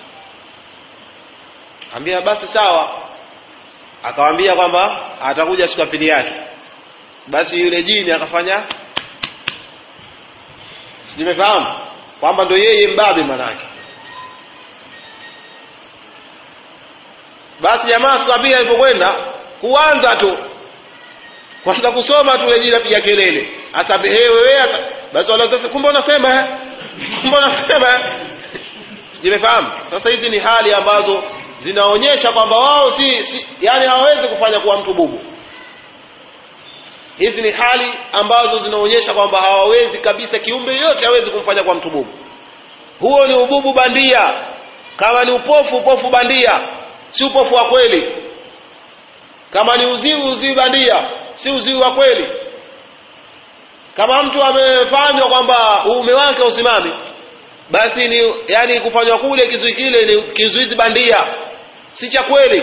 akamwambia basi sawa akamwambia kwamba atakuja siku ya pili yake basi yule jini akafanya nimefahamu kwamba ndo yeye mbabe manake basi jamaa siku ya pili alipokwenda kuanza tu kwanza kusoma tu ile jina piga kelele asabehe wewe basi wala sasa kumbe unasema eh kumbe unasema eh nimefahamu sasa hizi ni hali ambazo zinaonyesha kwamba wao si, si yani hawawezi kufanya kuwa mtu bubu hizi ni hali ambazo zinaonyesha kwamba hawawezi kabisa kiumbe yote hawezi kumfanya kwa mtu bubu huo ni ububu bandia kama ni upofu upofu bandia si upofu wa kweli kama ni uziwi uziwi bandia si uziwi wa kweli kama mtu amefanywa kwamba uume wake usimami basi ni yani kufanywa kule kizuizi kile ni kizuizi bandia si cha kweli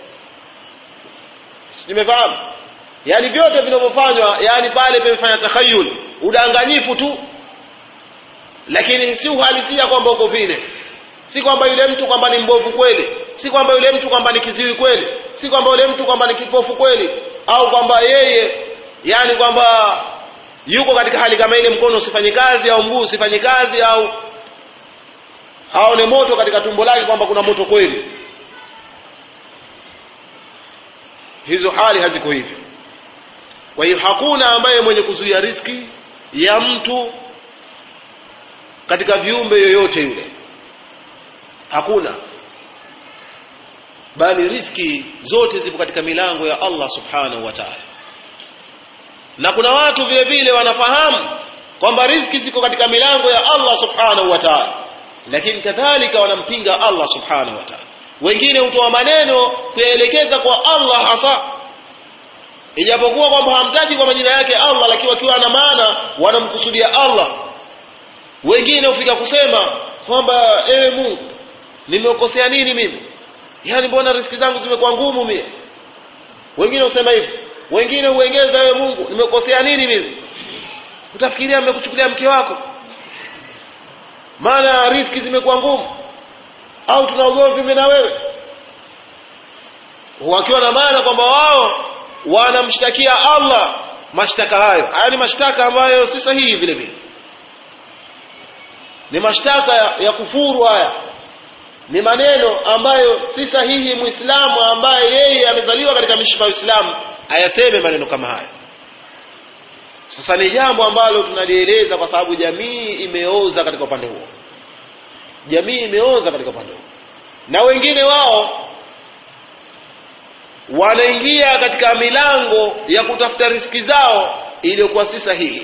nimefahamu yani vyote vinavyofanywa yani pale pamefanya takhayul udanganyifu tu lakini si uhalisia kwamba uko vile si kwamba yule mtu kwamba ni mbovu kweli si kwamba yule mtu kwamba ni kiziwi kweli si kwamba yule mtu kwamba ni kipofu kweli au kwamba yeye yani kwamba yuko katika hali kama ile mkono usifanye kazi au mguu usifanye kazi au aone moto katika tumbo lake kwamba kuna moto kweli hizo hali haziko hivyo kwa hiyo hakuna ambaye mwenye kuzuia riski ya mtu katika viumbe yoyote yule hakuna bali riski zote zipo katika milango ya Allah subhanahu wa ta'ala na kuna watu vile vile wanafahamu kwamba riziki ziko katika milango ya Allah subhanahu wa ta'ala lakini kadhalika wanampinga Allah subhanahu wa ta'ala wengine hutoa maneno kuyaelekeza kwa Allah hasa ijapokuwa kwamba hamtaji kwa majina yake Allah lakini wakiwa na maana wanamkusudia Allah wengine hufika kusema kwamba ewe Mungu nimekosea nini mimi yaani mbona riski zangu zimekuwa ngumu mie wengine husema hivi wengine huengeza ewe Mungu nimekosea nini mimi utafikiria mmekuchukulia mke wako maana riski zimekuwa ngumu au tuna ugomvi mimi na wewe wakiwa na maana kwamba wao wanamshtakia Allah mashtaka hayo haya ni mashtaka ambayo si sahihi vile vile ni mashtaka ya, ya kufuru haya ni maneno ambayo si sahihi muislamu ambaye yeye amezaliwa katika mishipa ya Uislamu ayaseme maneno kama haya sasa ni jambo ambalo tunalieleza kwa sababu jamii imeoza katika upande huo jamii imeoza katika upande huo na wengine wao wanaingia katika milango ya kutafuta riski zao iliyokuwa si sahihi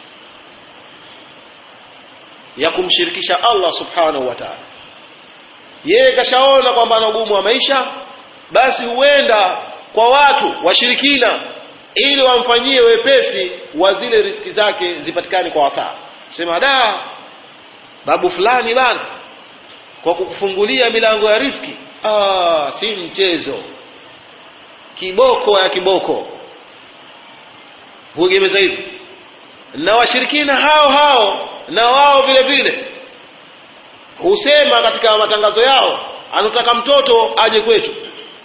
ya kumshirikisha Allah subhanahu wa ta'ala yeye kashaona kwamba ana ugumu wa maisha basi huenda kwa watu washirikina ili wamfanyie wepesi wa zile riski zake zipatikane kwa wasaa sema da babu fulani bana kwa kukufungulia milango ya riski ah, si mchezo kiboko ya kiboko huegemeza hivi na washirikina hao hao na wao vile vile husema katika matangazo yao anataka mtoto aje kwetu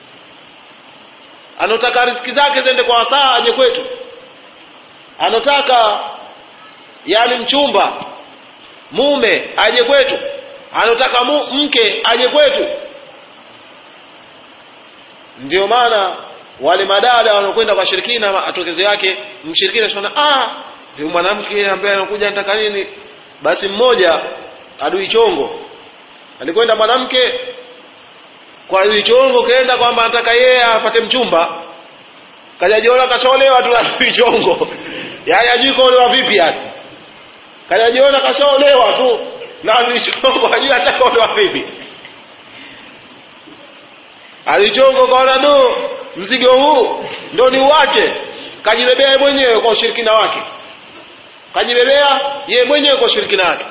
anataka riski zake ziende kwa wasaa aje kwetu anataka yani mchumba mume aje kwetu anataka mu, mke aje kwetu ndio maana wale madada wanaokwenda kwa shirikina matokezo yake mshirikina shona ah huyu mwanamke ambaye anakuja anataka nini basi mmoja adui chongo alikwenda mwanamke kwa adui chongo kaenda kwamba anataka yeye apate mchumba kajajiona kashaolewa tu na adui chongo yaani ajui kaolewa vipi yani kajajiona kashaolewa tu na adui chongo ajui atakaolewa vipi adui chongo kaona do mzigo huu ndo ni uache kajibebea mwenyewe kwa ushirikina wake kajibebea yeye mwenyewe kwa ushirikina wake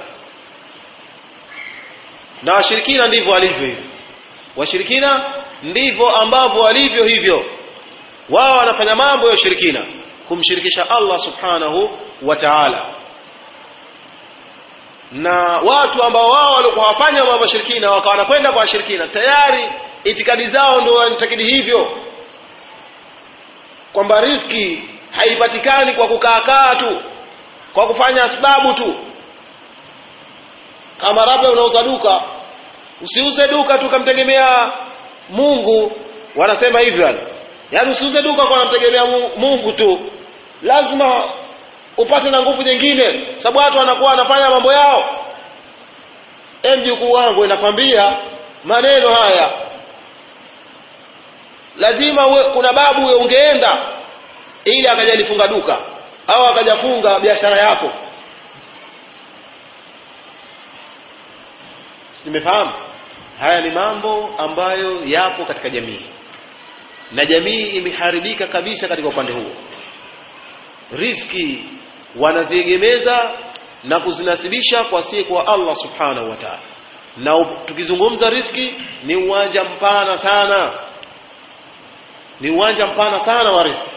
na washirikina ndivyo walivyo hivyo washirikina ndivyo ambavyo walivyo hivyo wao wanafanya mambo ya ushirikina kumshirikisha Allah subhanahu wa ta'ala na watu ambao wao walikuwa wafanya mambo ya shirikina wakawa wanakwenda kwa washirikina tayari itikadi zao ndio wanatakidi hivyo kwamba riski haipatikani kwa kukaakaa tu kwa kufanya sababu tu kama labda unauza duka usiuze duka tu kamtegemea Mungu wanasema hivyo yani yaani usiuze duka kwa namtegemea Mungu tu lazima upate na nguvu nyingine sababu watu wanakuwa wanafanya mambo yao mjukuu wangu inakwambia maneno haya lazima uwe, kuna babu uwe ungeenda ili akajalifunga duka au akajafunga biashara yako nimefahamu haya ni mambo ambayo yapo katika jamii na jamii imeharibika kabisa katika upande huo riski wanaziegemeza na kuzinasibisha kwa si kwa Allah subhanahu wa ta'ala na tukizungumza riski ni uwanja mpana sana ni uwanja mpana sana wa riski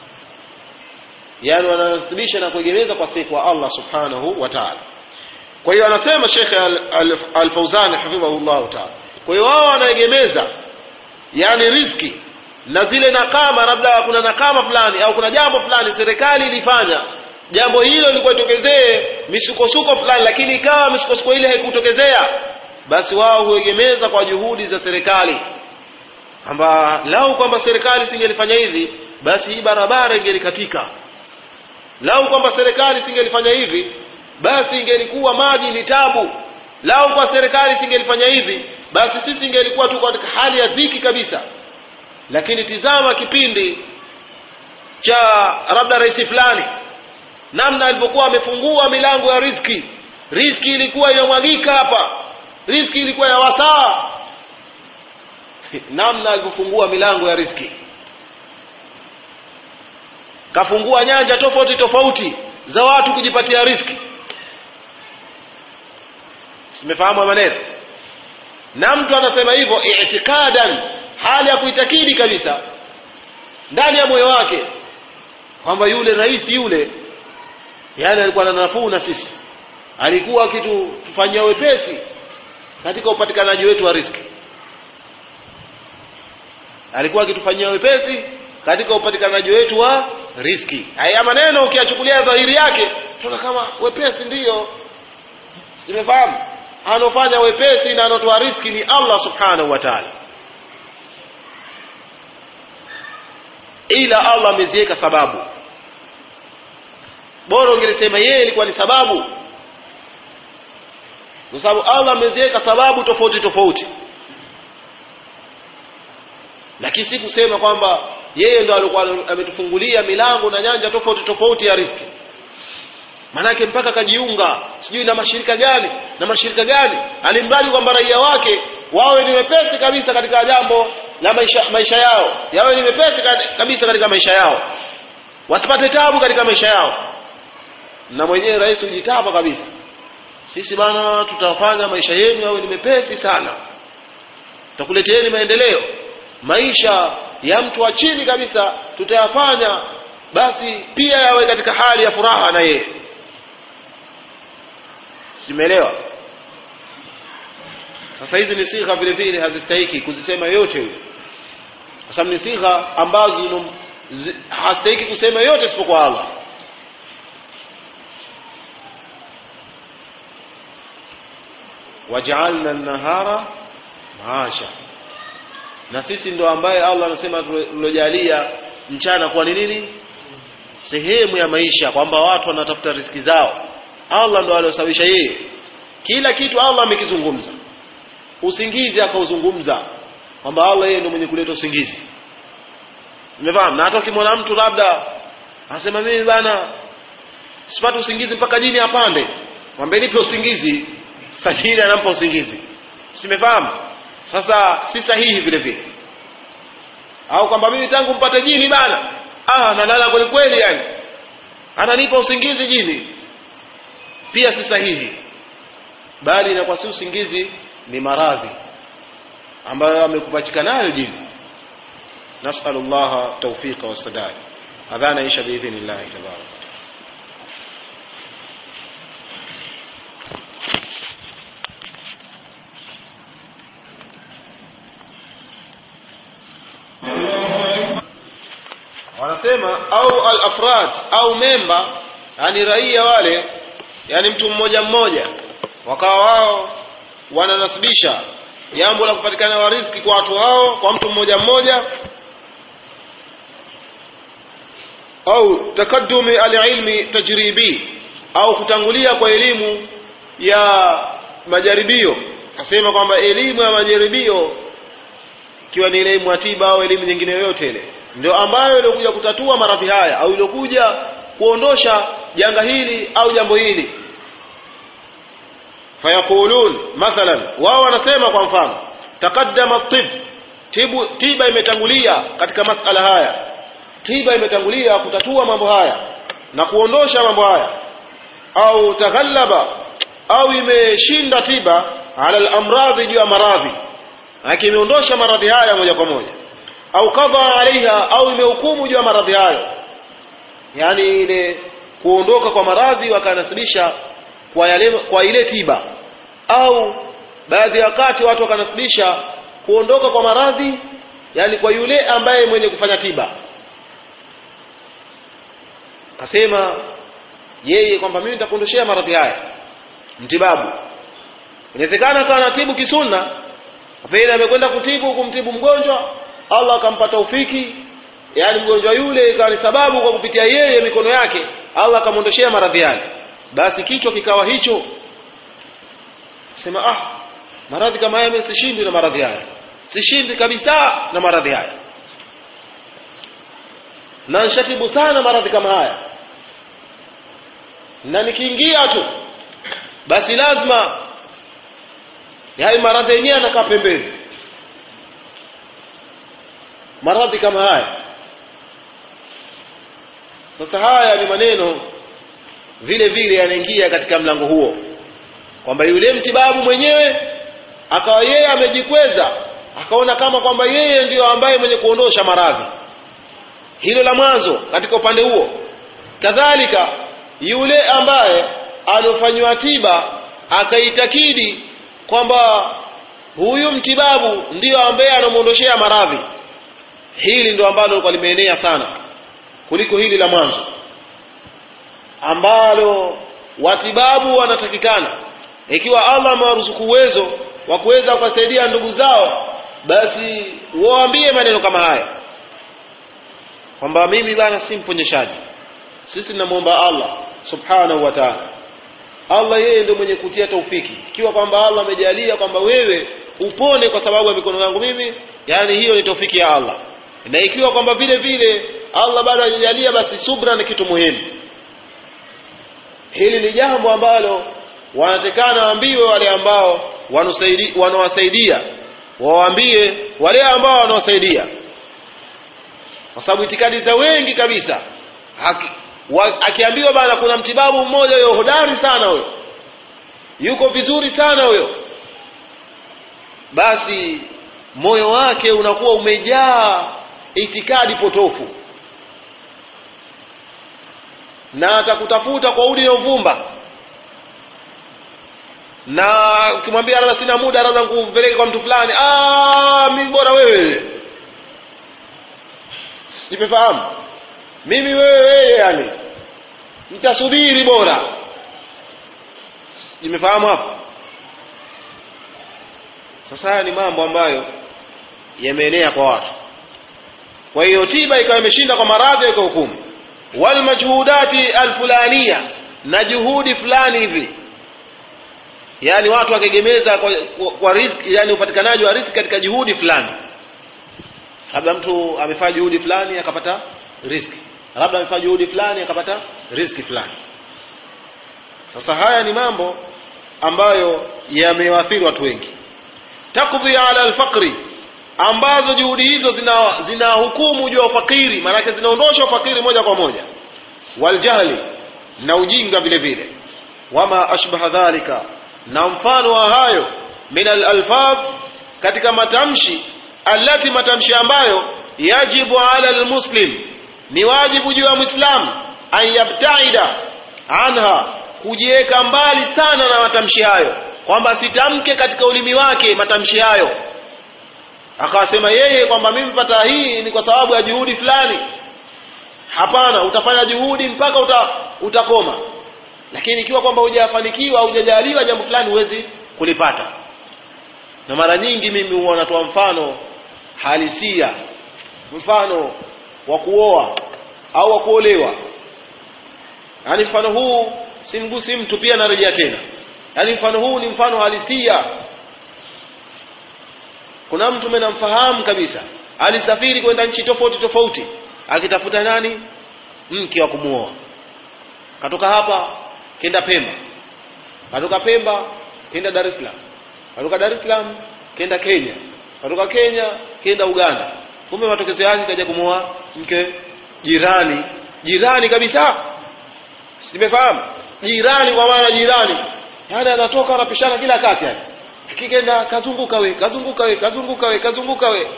yani wananasibisha na kuegemeza kwa si kwa Allah subhanahu wa ta'ala kwa hiyo anasema Sheikh Al-Fauzan hafidhahullah ta'ala kwa hiyo wao wanaegemeza yani riski na zile nakama labda kuna nakama fulani au kuna jambo fulani serikali ilifanya jambo hilo lilikuwa itokezee misukosuko fulani lakini ikawa misukosuko ile haikutokezea basi wao huegemeza kwa juhudi za serikali kwamba lau kwamba serikali singelifanya hivi basi hii barabara ingelikatika lau kwamba serikali singelifanya hivi basi ingelikuwa maji ni tabu lau kwa serikali singelifanya hivi basi sisi ingelikuwa tuko katika hali ya dhiki kabisa lakini tizama kipindi cha labda rais fulani namna alivyokuwa amefungua milango ya riski riski ilikuwa inamwagika hapa riski ilikuwa ya wasaa namna alivyofungua milango ya riski kafungua nyanja tofauti tofauti za watu kujipatia riski simefahamu maneno na mtu anasema hivyo i'tikadan hali ya kuitakidi kabisa ndani ya moyo wake kwamba yule rais yule yani alikuwa na nafuu na sisi alikuwa akitufanyia wepesi katika upatikanaji wetu wa riski alikuwa akitufanyia wepesi katika upatikanaji wetu wa riski haya maneno ukiyachukulia dhahiri yake tunaona kama wepesi ndiyo simefahamu anaofanya wepesi na anotoa riski ni allah subhanahu wa taala ila allah ameziweka sababu bora ungelisema yeye ilikuwa ni sababu kwa sababu allah ameziweka sababu tofauti tofauti lakini si kusema kwamba yeye ndo alikuwa ametufungulia milango na nyanja tofauti tofauti ya riski manake mpaka kajiunga sijui na mashirika gani na mashirika gani alimradi kwamba raia wake wawe ni wepesi kabisa katika jambo la maisha, maisha yao yawe ni wepesi kabisa katika maisha yao wasipate tabu katika maisha yao na mwenyewe rais hujitapa kabisa sisi bana tutafanya maisha yenu yawe ni mepesi sana tutakuleteeni maendeleo maisha ya mtu wa chini kabisa tutayafanya basi pia yawe katika hali ya furaha na yeye simeelewa sasa hizi ni sigha vile vile hazistahiki kuzisema yote huyo kwa sababu ni sigha ambazo hastahiki kusema yote isipokuwa Allah wajaalna nahara maasha na sisi ndo ambaye Allah anasema tulojalia mchana kwa ni nini sehemu ya maisha kwamba watu wanatafuta riski zao Allah ndo aliosababisha yeye kila kitu Allah amekizungumza usingizi akauzungumza kwamba Allah yeye ndo mwenye kuleta usingizi umefahamu na hata ukimwona mtu labda anasema mimi bana sipati usingizi mpaka jini apande mwambie nipe usingizi sajini anampa usingizi simefahamu sasa si sahihi vile vile au kwamba mimi tangu mpate jini bana ah nalala kweli kweli yani ananipa usingizi jini pia si sahihi bali inakuwa si usingizi ni maradhi ambayo amekupachika nayo jini nasalu llaha taufiqa wassadad adhana isha biidhnillahi tabarak wanasema au al-afrad au memba yani raia wale yani mtu mmoja mmoja wakawa wao wananasibisha jambo la kupatikana wa riziki kwa watu hao kwa mtu mmoja mmoja au takaddumi alilmi tajribi au kutangulia kwa elimu ya majaribio nasema kwamba elimu ya majaribio ikiwa ni elimu ya tiba au elimu nyingine yoyote ile ndio ambayo iliokuja kutatua maradhi haya au iliokuja kuondosha janga hili au jambo hili fayaqulun mathalan wao wanasema kwa mfano taqaddama tib tibu tiba imetangulia katika masala haya tiba imetangulia kutatua mambo haya na kuondosha mambo haya au taghallaba au imeshinda tiba ala al-amradhi juu ya maradhi lakini imeondosha maradhi haya moja kwa moja au kadha alaiha au imehukumu juu ya maradhi hayo yani ile kuondoka kwa maradhi wakanasibisha kwa yale kwa ile tiba au baadhi ya wakati watu wakanasibisha kuondoka kwa maradhi yani kwa yule ambaye mwenye kufanya tiba kasema yeye kwamba mimi nitakuondoshea maradhi haya mtibabu inawezekana akawa anatibu kisunna pengine amekwenda kutibu kumtibu mgonjwa Allah akampa taufiki yani mgonjwa yule ikawa ni sababu kwa kupitia yeye mikono yake Allah akamwondoshea maradhi yake basi kichwa kikawa hicho sema ah maradhi kama haya mimi sishindi na maradhi haya sishindi kabisa na maradhi haya na nshatibu sana maradhi kama haya na nikiingia tu basi lazima yaani maradhi yenyewe anakaa pembeni maradhi kama haya sasa haya ni maneno vile vile yanaingia katika mlango huo kwamba yule mtibabu mwenyewe akawa yeye amejikweza akaona kama kwamba yeye ndiyo ambaye mwenye kuondosha maradhi hilo la mwanzo katika upande huo kadhalika yule ambaye aliofanyiwa tiba akaitakidi kwamba huyu mtibabu ndiyo ambaye anamwondoshea maradhi hili ndo ambalo lilikuwa limeenea sana kuliko hili la mwanzo ambalo watibabu wanatakikana ikiwa Allah amewaruzuku uwezo wa kuweza kuwasaidia ndugu zao basi waambie maneno kama haya kwamba mimi bana si mponyeshaji sisi tunamwomba Allah subhanahu wa ta'ala Allah yeye ndio mwenye kutia taufiki ikiwa kwamba Allah amejalia kwamba wewe upone kwa sababu ya mikono yangu mimi yani hiyo ni taufiki ya Allah na ikiwa kwamba vile vile Allah bado hajajalia basi subra ni kitu muhimu hili ni jambo ambalo wanatekana waambiwe wale ambao wanawasaidia wawaambie wale ambao wanawasaidia kwa sababu itikadi za wengi kabisa Haki, wa, akiambiwa bana kuna mtibabu mmoja huyo hodari sana huyo yuko vizuri sana huyo basi moyo wake unakuwa umejaa itikadi potofu na atakutafuta kwa udi na uvumba na ukimwambia labda sina muda labda nikupeleke kwa mtu fulani ah mimi bora wewe nimefahamu mimi wewe wewe yani nitasubiri bora nimefahamu hapo sasa haya ni mambo ambayo yameenea kwa watu kwa hiyo tiba ikawa imeshinda kwa maradhi ya hukumu wal majhudati alfulania na juhudi fulani hivi yani watu wakegemeza kwa, kwa, kwa riski yani upatikanaji wa riski katika juhudi fulani labda mtu amefanya juhudi fulani akapata riski labda amefanya juhudi fulani akapata riski fulani sasa haya ni mambo ambayo yamewaathiri watu wengi takdhi ala alfaqri ambazo juhudi hizo zina zina hukumu juu ya ufakiri maanake zinaondosha ufakiri moja kwa moja waljahli na ujinga vile vile wama ashbaha dhalika na mfano wa hayo min alalfadh katika matamshi allati matamshi ambayo yajibu ala almuslim ni wajibu juu ya mwislamu an yabtaida anha kujiweka mbali sana na matamshi hayo kwamba sitamke katika ulimi wake matamshi hayo akawasema yeye kwamba mimi pata hii ni kwa sababu ya juhudi fulani hapana utafanya juhudi mpaka uta, utakoma lakini ikiwa kwamba hujafanikiwa hujajaliwa jambo fulani huwezi kulipata na mara nyingi mimi huwa natoa mfano halisia mfano wa kuoa au wa kuolewa yaani mfano huu simgusi mtu pia narejea tena yaani mfano huu ni mfano halisia kuna mtu mimi namfahamu kabisa alisafiri kwenda nchi tofauti tofauti akitafuta nani mke wa kumuoa katoka hapa kenda Pemba katoka Pemba kenda Dar es Salaam katoka Dar es Salaam kenda Kenya katoka Kenya kenda Uganda kumbe matokeo yake kaja kumuoa mke jirani jirani kabisa simefahamu jirani kwa maana jirani yani anatoka anapishana kila kati yani akikenda kazunguka we kazunguka we kazunguka we kazunguka we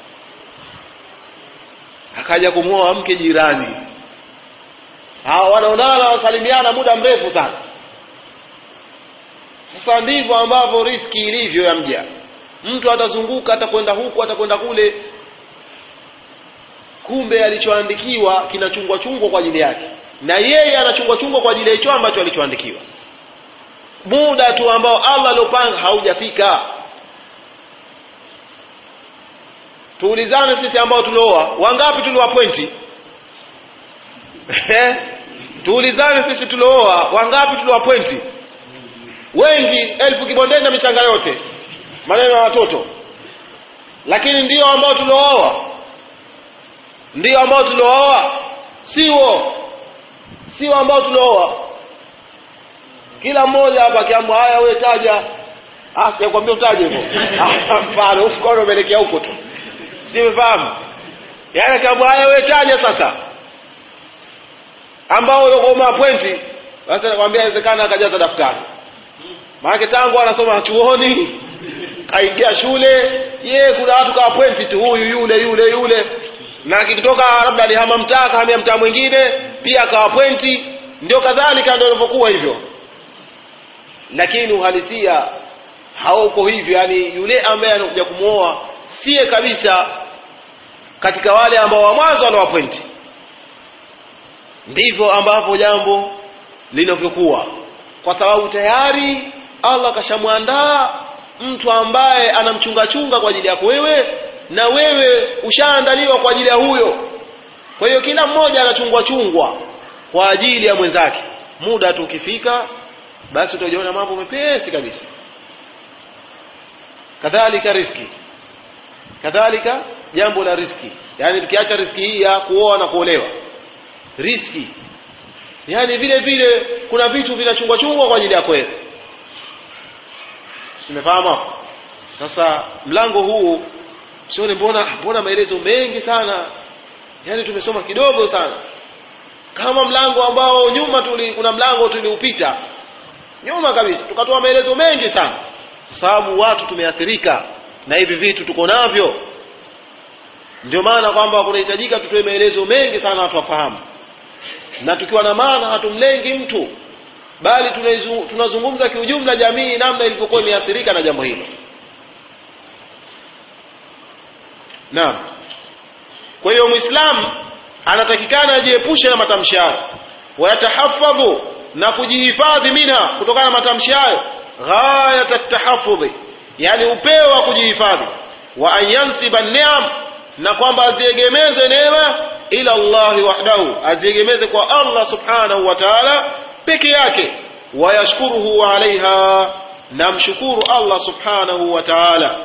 akaja kumwoa mke jirani hawa wanaonana wasalimiana muda mrefu sana sasa ndivyo ambavyo riski ilivyo ya mja mtu atazunguka atakwenda huku atakwenda kule kumbe alichoandikiwa kinachungwa chungwa kwa ajili yake na yeye anachungwa chungwa kwa ajili ya hicho ambacho alichoandikiwa muda tu ambao Allah aliopanga haujafika tuulizane sisi ambao tulioa wangapi tulioa pointi tuulizane sisi tulioa wangapi tulioa pointi wengi elfu kibondeni na michanga yote maneno ya watoto lakini ndio ambao tuliooa ndio ambao tuliooa siwo sio ambao tuliooa kila mmoja hapa akiambwa haya wewe taja ah sikwambia utaje hivyo mfano mkono umeelekea huko tu simefahamu yaani akiambwa haya wewe taja sasa ambao ulikuwa pointi basi nakwambia inawezekana akajaza daftari maana tangu anasoma chuoni kaingia shule ye kuna watu kawa pointi tu huyu yule yule yule na akitoka labda alihama mtaa kahamia mtaa mwingine pia akawa pointi ndio kadhalika ndio ilivyokuwa hivyo lakini uhalisia hauko hivyo yani yule ambaye anakuja kumwoa siye kabisa katika wale ambao wa mwanzo wanawapointi ndivyo ambavyo jambo linavyokuwa kwa sababu tayari Allah kashamwandaa mtu ambaye anamchungachunga kwa ajili yako wewe na wewe ushaandaliwa kwa ajili ya huyo kwa hiyo kila mmoja anachungwa chungwa kwa ajili ya mwenzake muda tu ukifika basi utajiona mambo mepesi kabisa kadhalika riski kadhalika jambo la riski yani tukiacha riski hii ya kuoa na kuolewa riski yani vile vile kuna vitu vinachungwa chungwa kwa ajili ya wewe tumefahamu hapo sasa mlango huu sione mbona mbona maelezo mengi sana yani tumesoma kidogo sana kama mlango ambao nyuma tuli kuna mlango tuliupita nyuma kabisa tukatoa maelezo mengi sana kwa sababu watu tumeathirika na hivi vitu tuko navyo ndio maana kwamba kunahitajika tutoe maelezo mengi sana watu wafahamu na tukiwa na maana hatumlengi mtu bali tunaizu- tunazungumza kiujumla jamii namna ilivyokuwa imeathirika na jambo hilo naam kwa hiyo muislamu anatakikana ajiepushe na matamshi hayo wayatahafadhu na kujihifadhi minha kutokana na matamshi hayo ghayat tahafudhi yani upeo wa kujihifadhi wa an yansiba ni'am na kwamba aziegemeze neema ila Allahi wahdahu aziegemeze kwa Allah subhanahu wa ta'ala peke yake wayashkuruhu alaiha na mshukuru Allah subhanahu wa ta'ala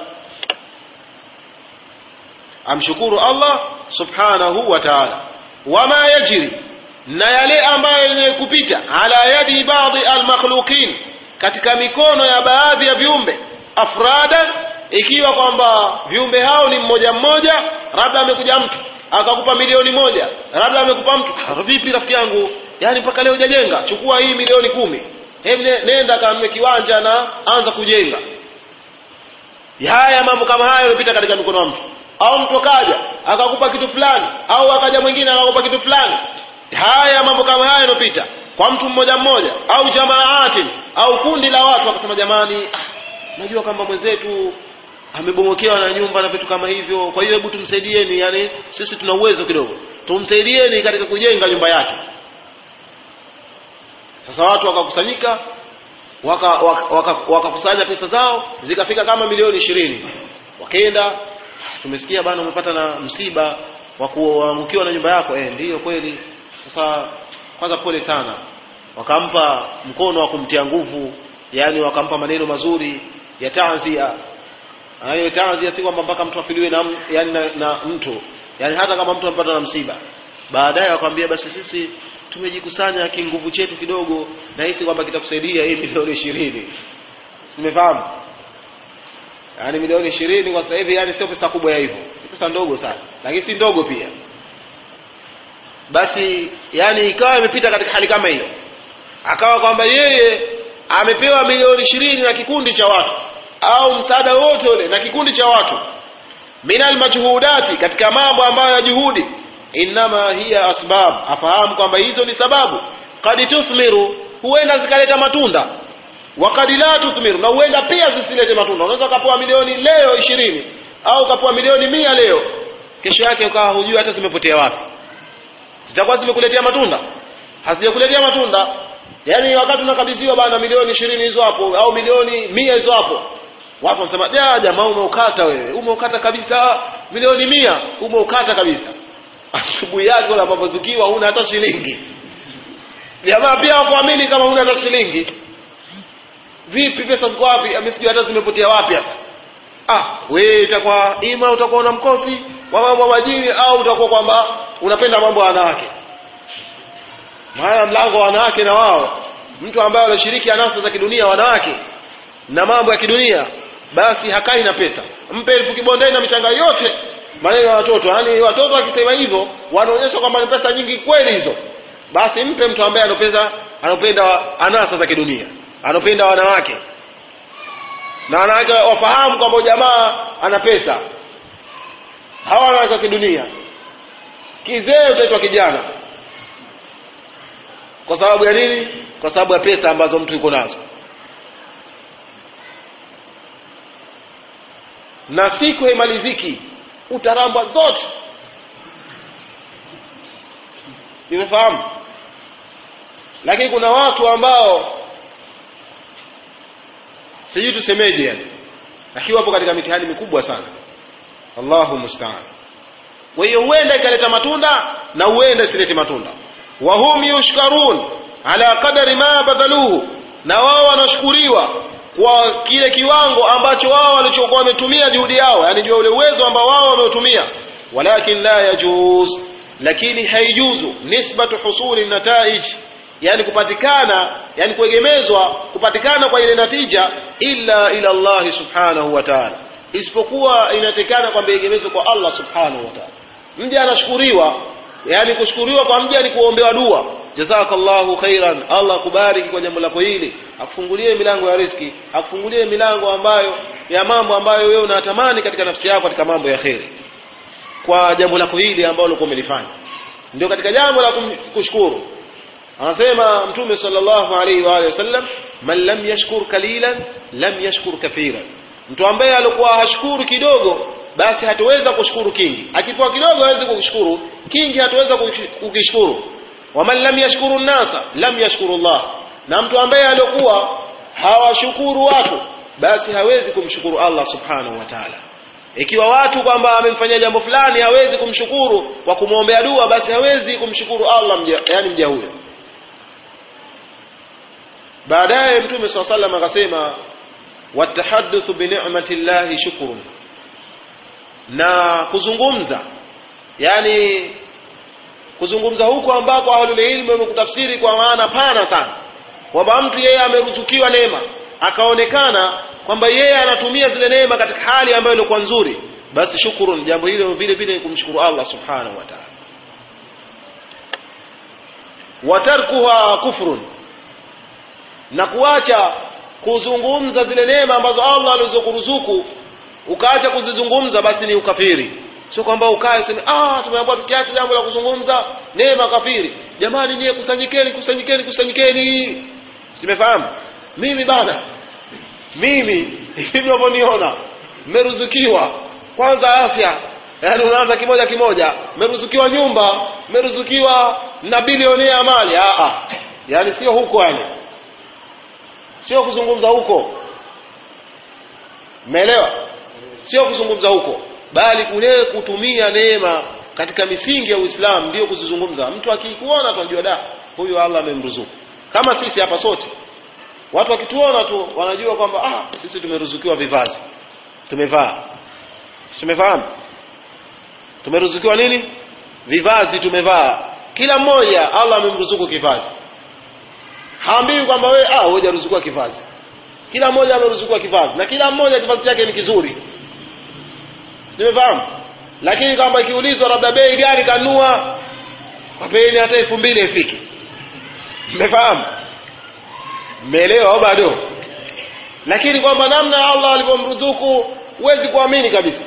amshukuru Allah subhanahu wa ta'ala wama yajri na yale ambayo yenye kupita ala yadi baadhi almakhluqin katika mikono ya baadhi ya viumbe afradan ikiwa kwamba viumbe hao ni mmoja mmoja labda amekuja mtu akakupa milioni moja labda amekupa mtu "Ah, vipi rafiki yangu yani mpaka leo hujajenga chukua hii milioni kumi hebu ne- nenda kanunue kiwanja na anza kujenga haya mambo kama hayo yanapita katika mikono ya mtu au mtu kaja akakupa kitu fulani au akaja mwingine akakupa kitu fulani haya mambo kama hayo yanapita kwa mtu mmoja mmoja au jamaatin au kundi la watu wakasema jamani ah, najua kwamba mwenzetu amebomokewa na nyumba na vitu kama hivyo kwa hiyo hebu tumsaidieni yani sisi tuna uwezo kidogo tumsaidieni katika kujenga nyumba yake sasa watu wakakusanyika wakakusanya waka, waka, waka wakakusanya pesa zao zikafika kama milioni ishirini wakaenda tumesikia bana umepata na msiba wa kuangukiwa na nyumba yako eh ndiyo kweli sasa kwanza pole sana wakampa mkono wa kumtia nguvu yani wakampa maneno mazuri ya tanzia hiyo tanzia si kwamba mpaka mtu afiliwe na, m- yani na, na mtu yani hata kama mtu amepata na msiba baadaye wakamwambia basi sisi tumejikusanya kinguvu chetu kidogo na hisi kwamba kitakusaidia hii milioni ishirini simefahamu yaani milioni ishirini kwa sasa hivi yani sio pesa kubwa ya hivyo ni pesa ndogo sana lakini si ndogo pia basi yani ikawa imepita katika hali kama hiyo akawa kwamba yeye amepewa milioni ishirini na kikundi cha watu au msaada wote ule na kikundi cha watu minal majhudati katika mambo ambayo ya juhudi innama hiya asbab afahamu kwamba hizo ni sababu kad tuthmiru huenda zikaleta matunda wa kad la tuthmiru na huenda pia zisilete matunda unaweza ukapewa milioni leo ishirini au ukapewa milioni mia leo kesho yake ukawa hujui hata zimepotea wapi zitakuwa zimekuletea matunda hazijakuletea matunda yaani wakati unakabidhiwa bana milioni ishirini hizo hapo au milioni mia hizo hapo watu wanasema ja jamaa umeukata wewe umeukata kabisa milioni mia umeukata kabisa asubuhi yake unapozukiwa huna hata shilingi jamaa pia hakuamini kama huna hata shilingi vipi pesa ziko wapi amesikia hata zimepotea wapi sasa ah wewe itakuwa ima utakuwa una mkosi wa mambo ya majini au utakuwa kwamba unapenda mambo ya wanawake maana mlango wa wanawake na wao mtu ambaye anashiriki anasa za kidunia wanawake na mambo ya kidunia basi hakai na pesa mpe elfu kibondeni na michanga yote maneno ya watoto yaani watoto wakisema hivyo wanaonyesha kwamba ni pesa nyingi kweli hizo basi mpe mtu ambaye anapenda anapenda anasa za kidunia anapenda wanawake na wanawake wafahamu kwamba jamaa ana pesa hawa wanawake wa kidunia kizee utaitwa kijana kwa sababu ya nini kwa sababu ya pesa ambazo mtu yuko nazo na siku haimaliziki utarambwa zote simefahamu lakini kuna watu ambao sijui tusemeje yani lakini wapo katika mitihani mikubwa sana allahu mustaan kwa hiyo huenda ikaleta matunda na huenda isilete matunda wahum yushkarun ala qadari ma badhaluhu na wao wanashukuriwa kwa kile kiwango ambacho wao walichokuwa wametumia juhudi yao yani jua ule uwezo ambao wao wameutumia walakin la yajuz lakini haijuzu nisbatu husuli nataij yani kupatikana yani kuegemezwa kupatikana kwa ile natija illa ila Allah subhanahu wa ta'ala isipokuwa inatekana kwamba egemezwe kwa Allah subhanahu wa ta'ala mja anashukuriwa yani kushukuriwa kwa mja ni kuombewa dua jazakallahu khairan Allah akubariki kwa jambo lako hili akufungulie milango ya riski akufungulie milango ambayo ya mambo ambayo wewe unatamani katika nafsi yako katika mambo ya kheri kwa jambo lako hili ambalo ulikuwa umelifanya ndio katika jambo la kushukuru anasema mtume sallallahu alaihi wa alihi wasallam man lam yashkur kalilan lam yashkur kathiran mtu ambaye alikuwa hashukuru kidogo basi hataweza kushukuru kingi akipewa kidogo hawezi kushukuru kingi hataweza kukishukuru waman lam yashkuru nnasa lam yashkuru Allah na mtu ambaye alikuwa hawashukuru watu basi hawezi kumshukuru Allah subhanahu wa ta'ala ikiwa watu kwamba amemfanyia jambo fulani hawezi kumshukuru kwa kumwombea dua basi hawezi kumshukuru Allah mja, yani mja huyo baadaye mtume swalla sallam akasema watahaddathu bi ni'mati llahi shukrun na kuzungumza yani kuzungumza huko ambako ahlul ilmu wamekutafsiri kwa maana pana sana kwamba mtu yeye ameruzukiwa neema akaonekana kwamba yeye anatumia zile neema katika hali ambayo ilikuwa nzuri basi shukurun jambo hilo vile vile kumshukuru Allah subhanahu wa ta'ala watarkuha kufrun na kuacha kuzungumza zile neema ambazo Allah alizokuruzuku ukaacha kuzizungumza basi ni ukafiri sio kwamba ukae useme ah tumeambiwa tukiacha jambo la kuzungumza neema kafiri jamani nyie kusanyikeni kusanyikeni kusanyikeni simefahamu mimi bana mimi hivi unavyoniona mmeruzukiwa kwanza afya yaani unaanza kimoja kimoja mmeruzukiwa nyumba mmeruzukiwa na bilioni ya mali ah ah yaani sio huko yani sio kuzungumza huko umeelewa sio kuzungumza huko bali kule kutumia neema katika misingi ya Uislamu ndio kuzizungumza mtu akikuona tunajua da huyu Allah amemruzuku kama sisi hapa sote watu wakituona tu wanajua kwamba ah sisi tumeruzukiwa vivazi tumevaa tumefahamu tumeruzukiwa nini vivazi tumevaa kila mmoja Allah amemruzuku kivazi haambiwi kwamba wewe ah wewe hujaruzukiwa kivazi kila mmoja ameruzukiwa kivazi na kila mmoja kivazi chake ni kizuri nimefahamu lakini kwamba ikiulizwa labda bei gani kanua kwa bei hata elfu mbili ifiki mmefahamu mmeelewa au bado lakini kwamba namna Allah alivyomruzuku huwezi kuamini kabisa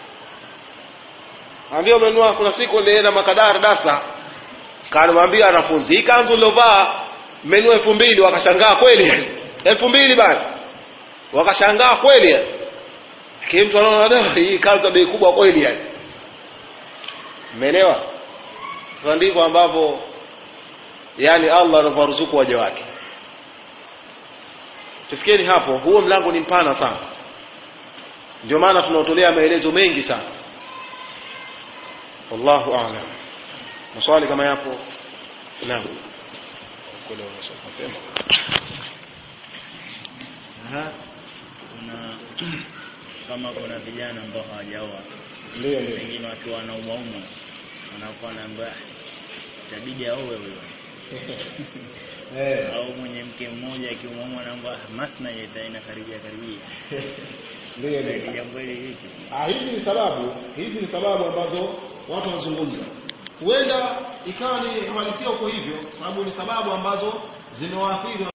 ambia umenunua kuna siku nilienda makadara dasa kanamwambia wanafunzi hii kanzu nilovaa mmenunua elfu mbili wakashangaa kweli elfu mbili bana wakashangaa kweli lakini mtu anaona da hii kanzu bei kubwa kweli yani umeelewa sasa ndivyo ambavyo yani Allah anavyoruzuku waja wake tufikieni hapo huo mlango ni mpana sana ndio maana tunaotolea maelezo mengi sana wallahu a'lam maswali kama yapo naam kule unasoma mapema Aha. kuna kama kuna vijana ambao hawajaoa ndio ndio wengine wakiwa wanaumwaumwa wanakuwa naambia itabidi aowe huyo eh au mwenye mke mmoja akiumwaumwa anaambia masna itaina karibia karibia ndio ndio Ni jambo hili vipi Ah, hizi ni sababu hizi ni sababu ambazo watu wanazungumza huenda ikawa ni uhalisia uko hivyo sababu ni sababu ambazo zimewaathiri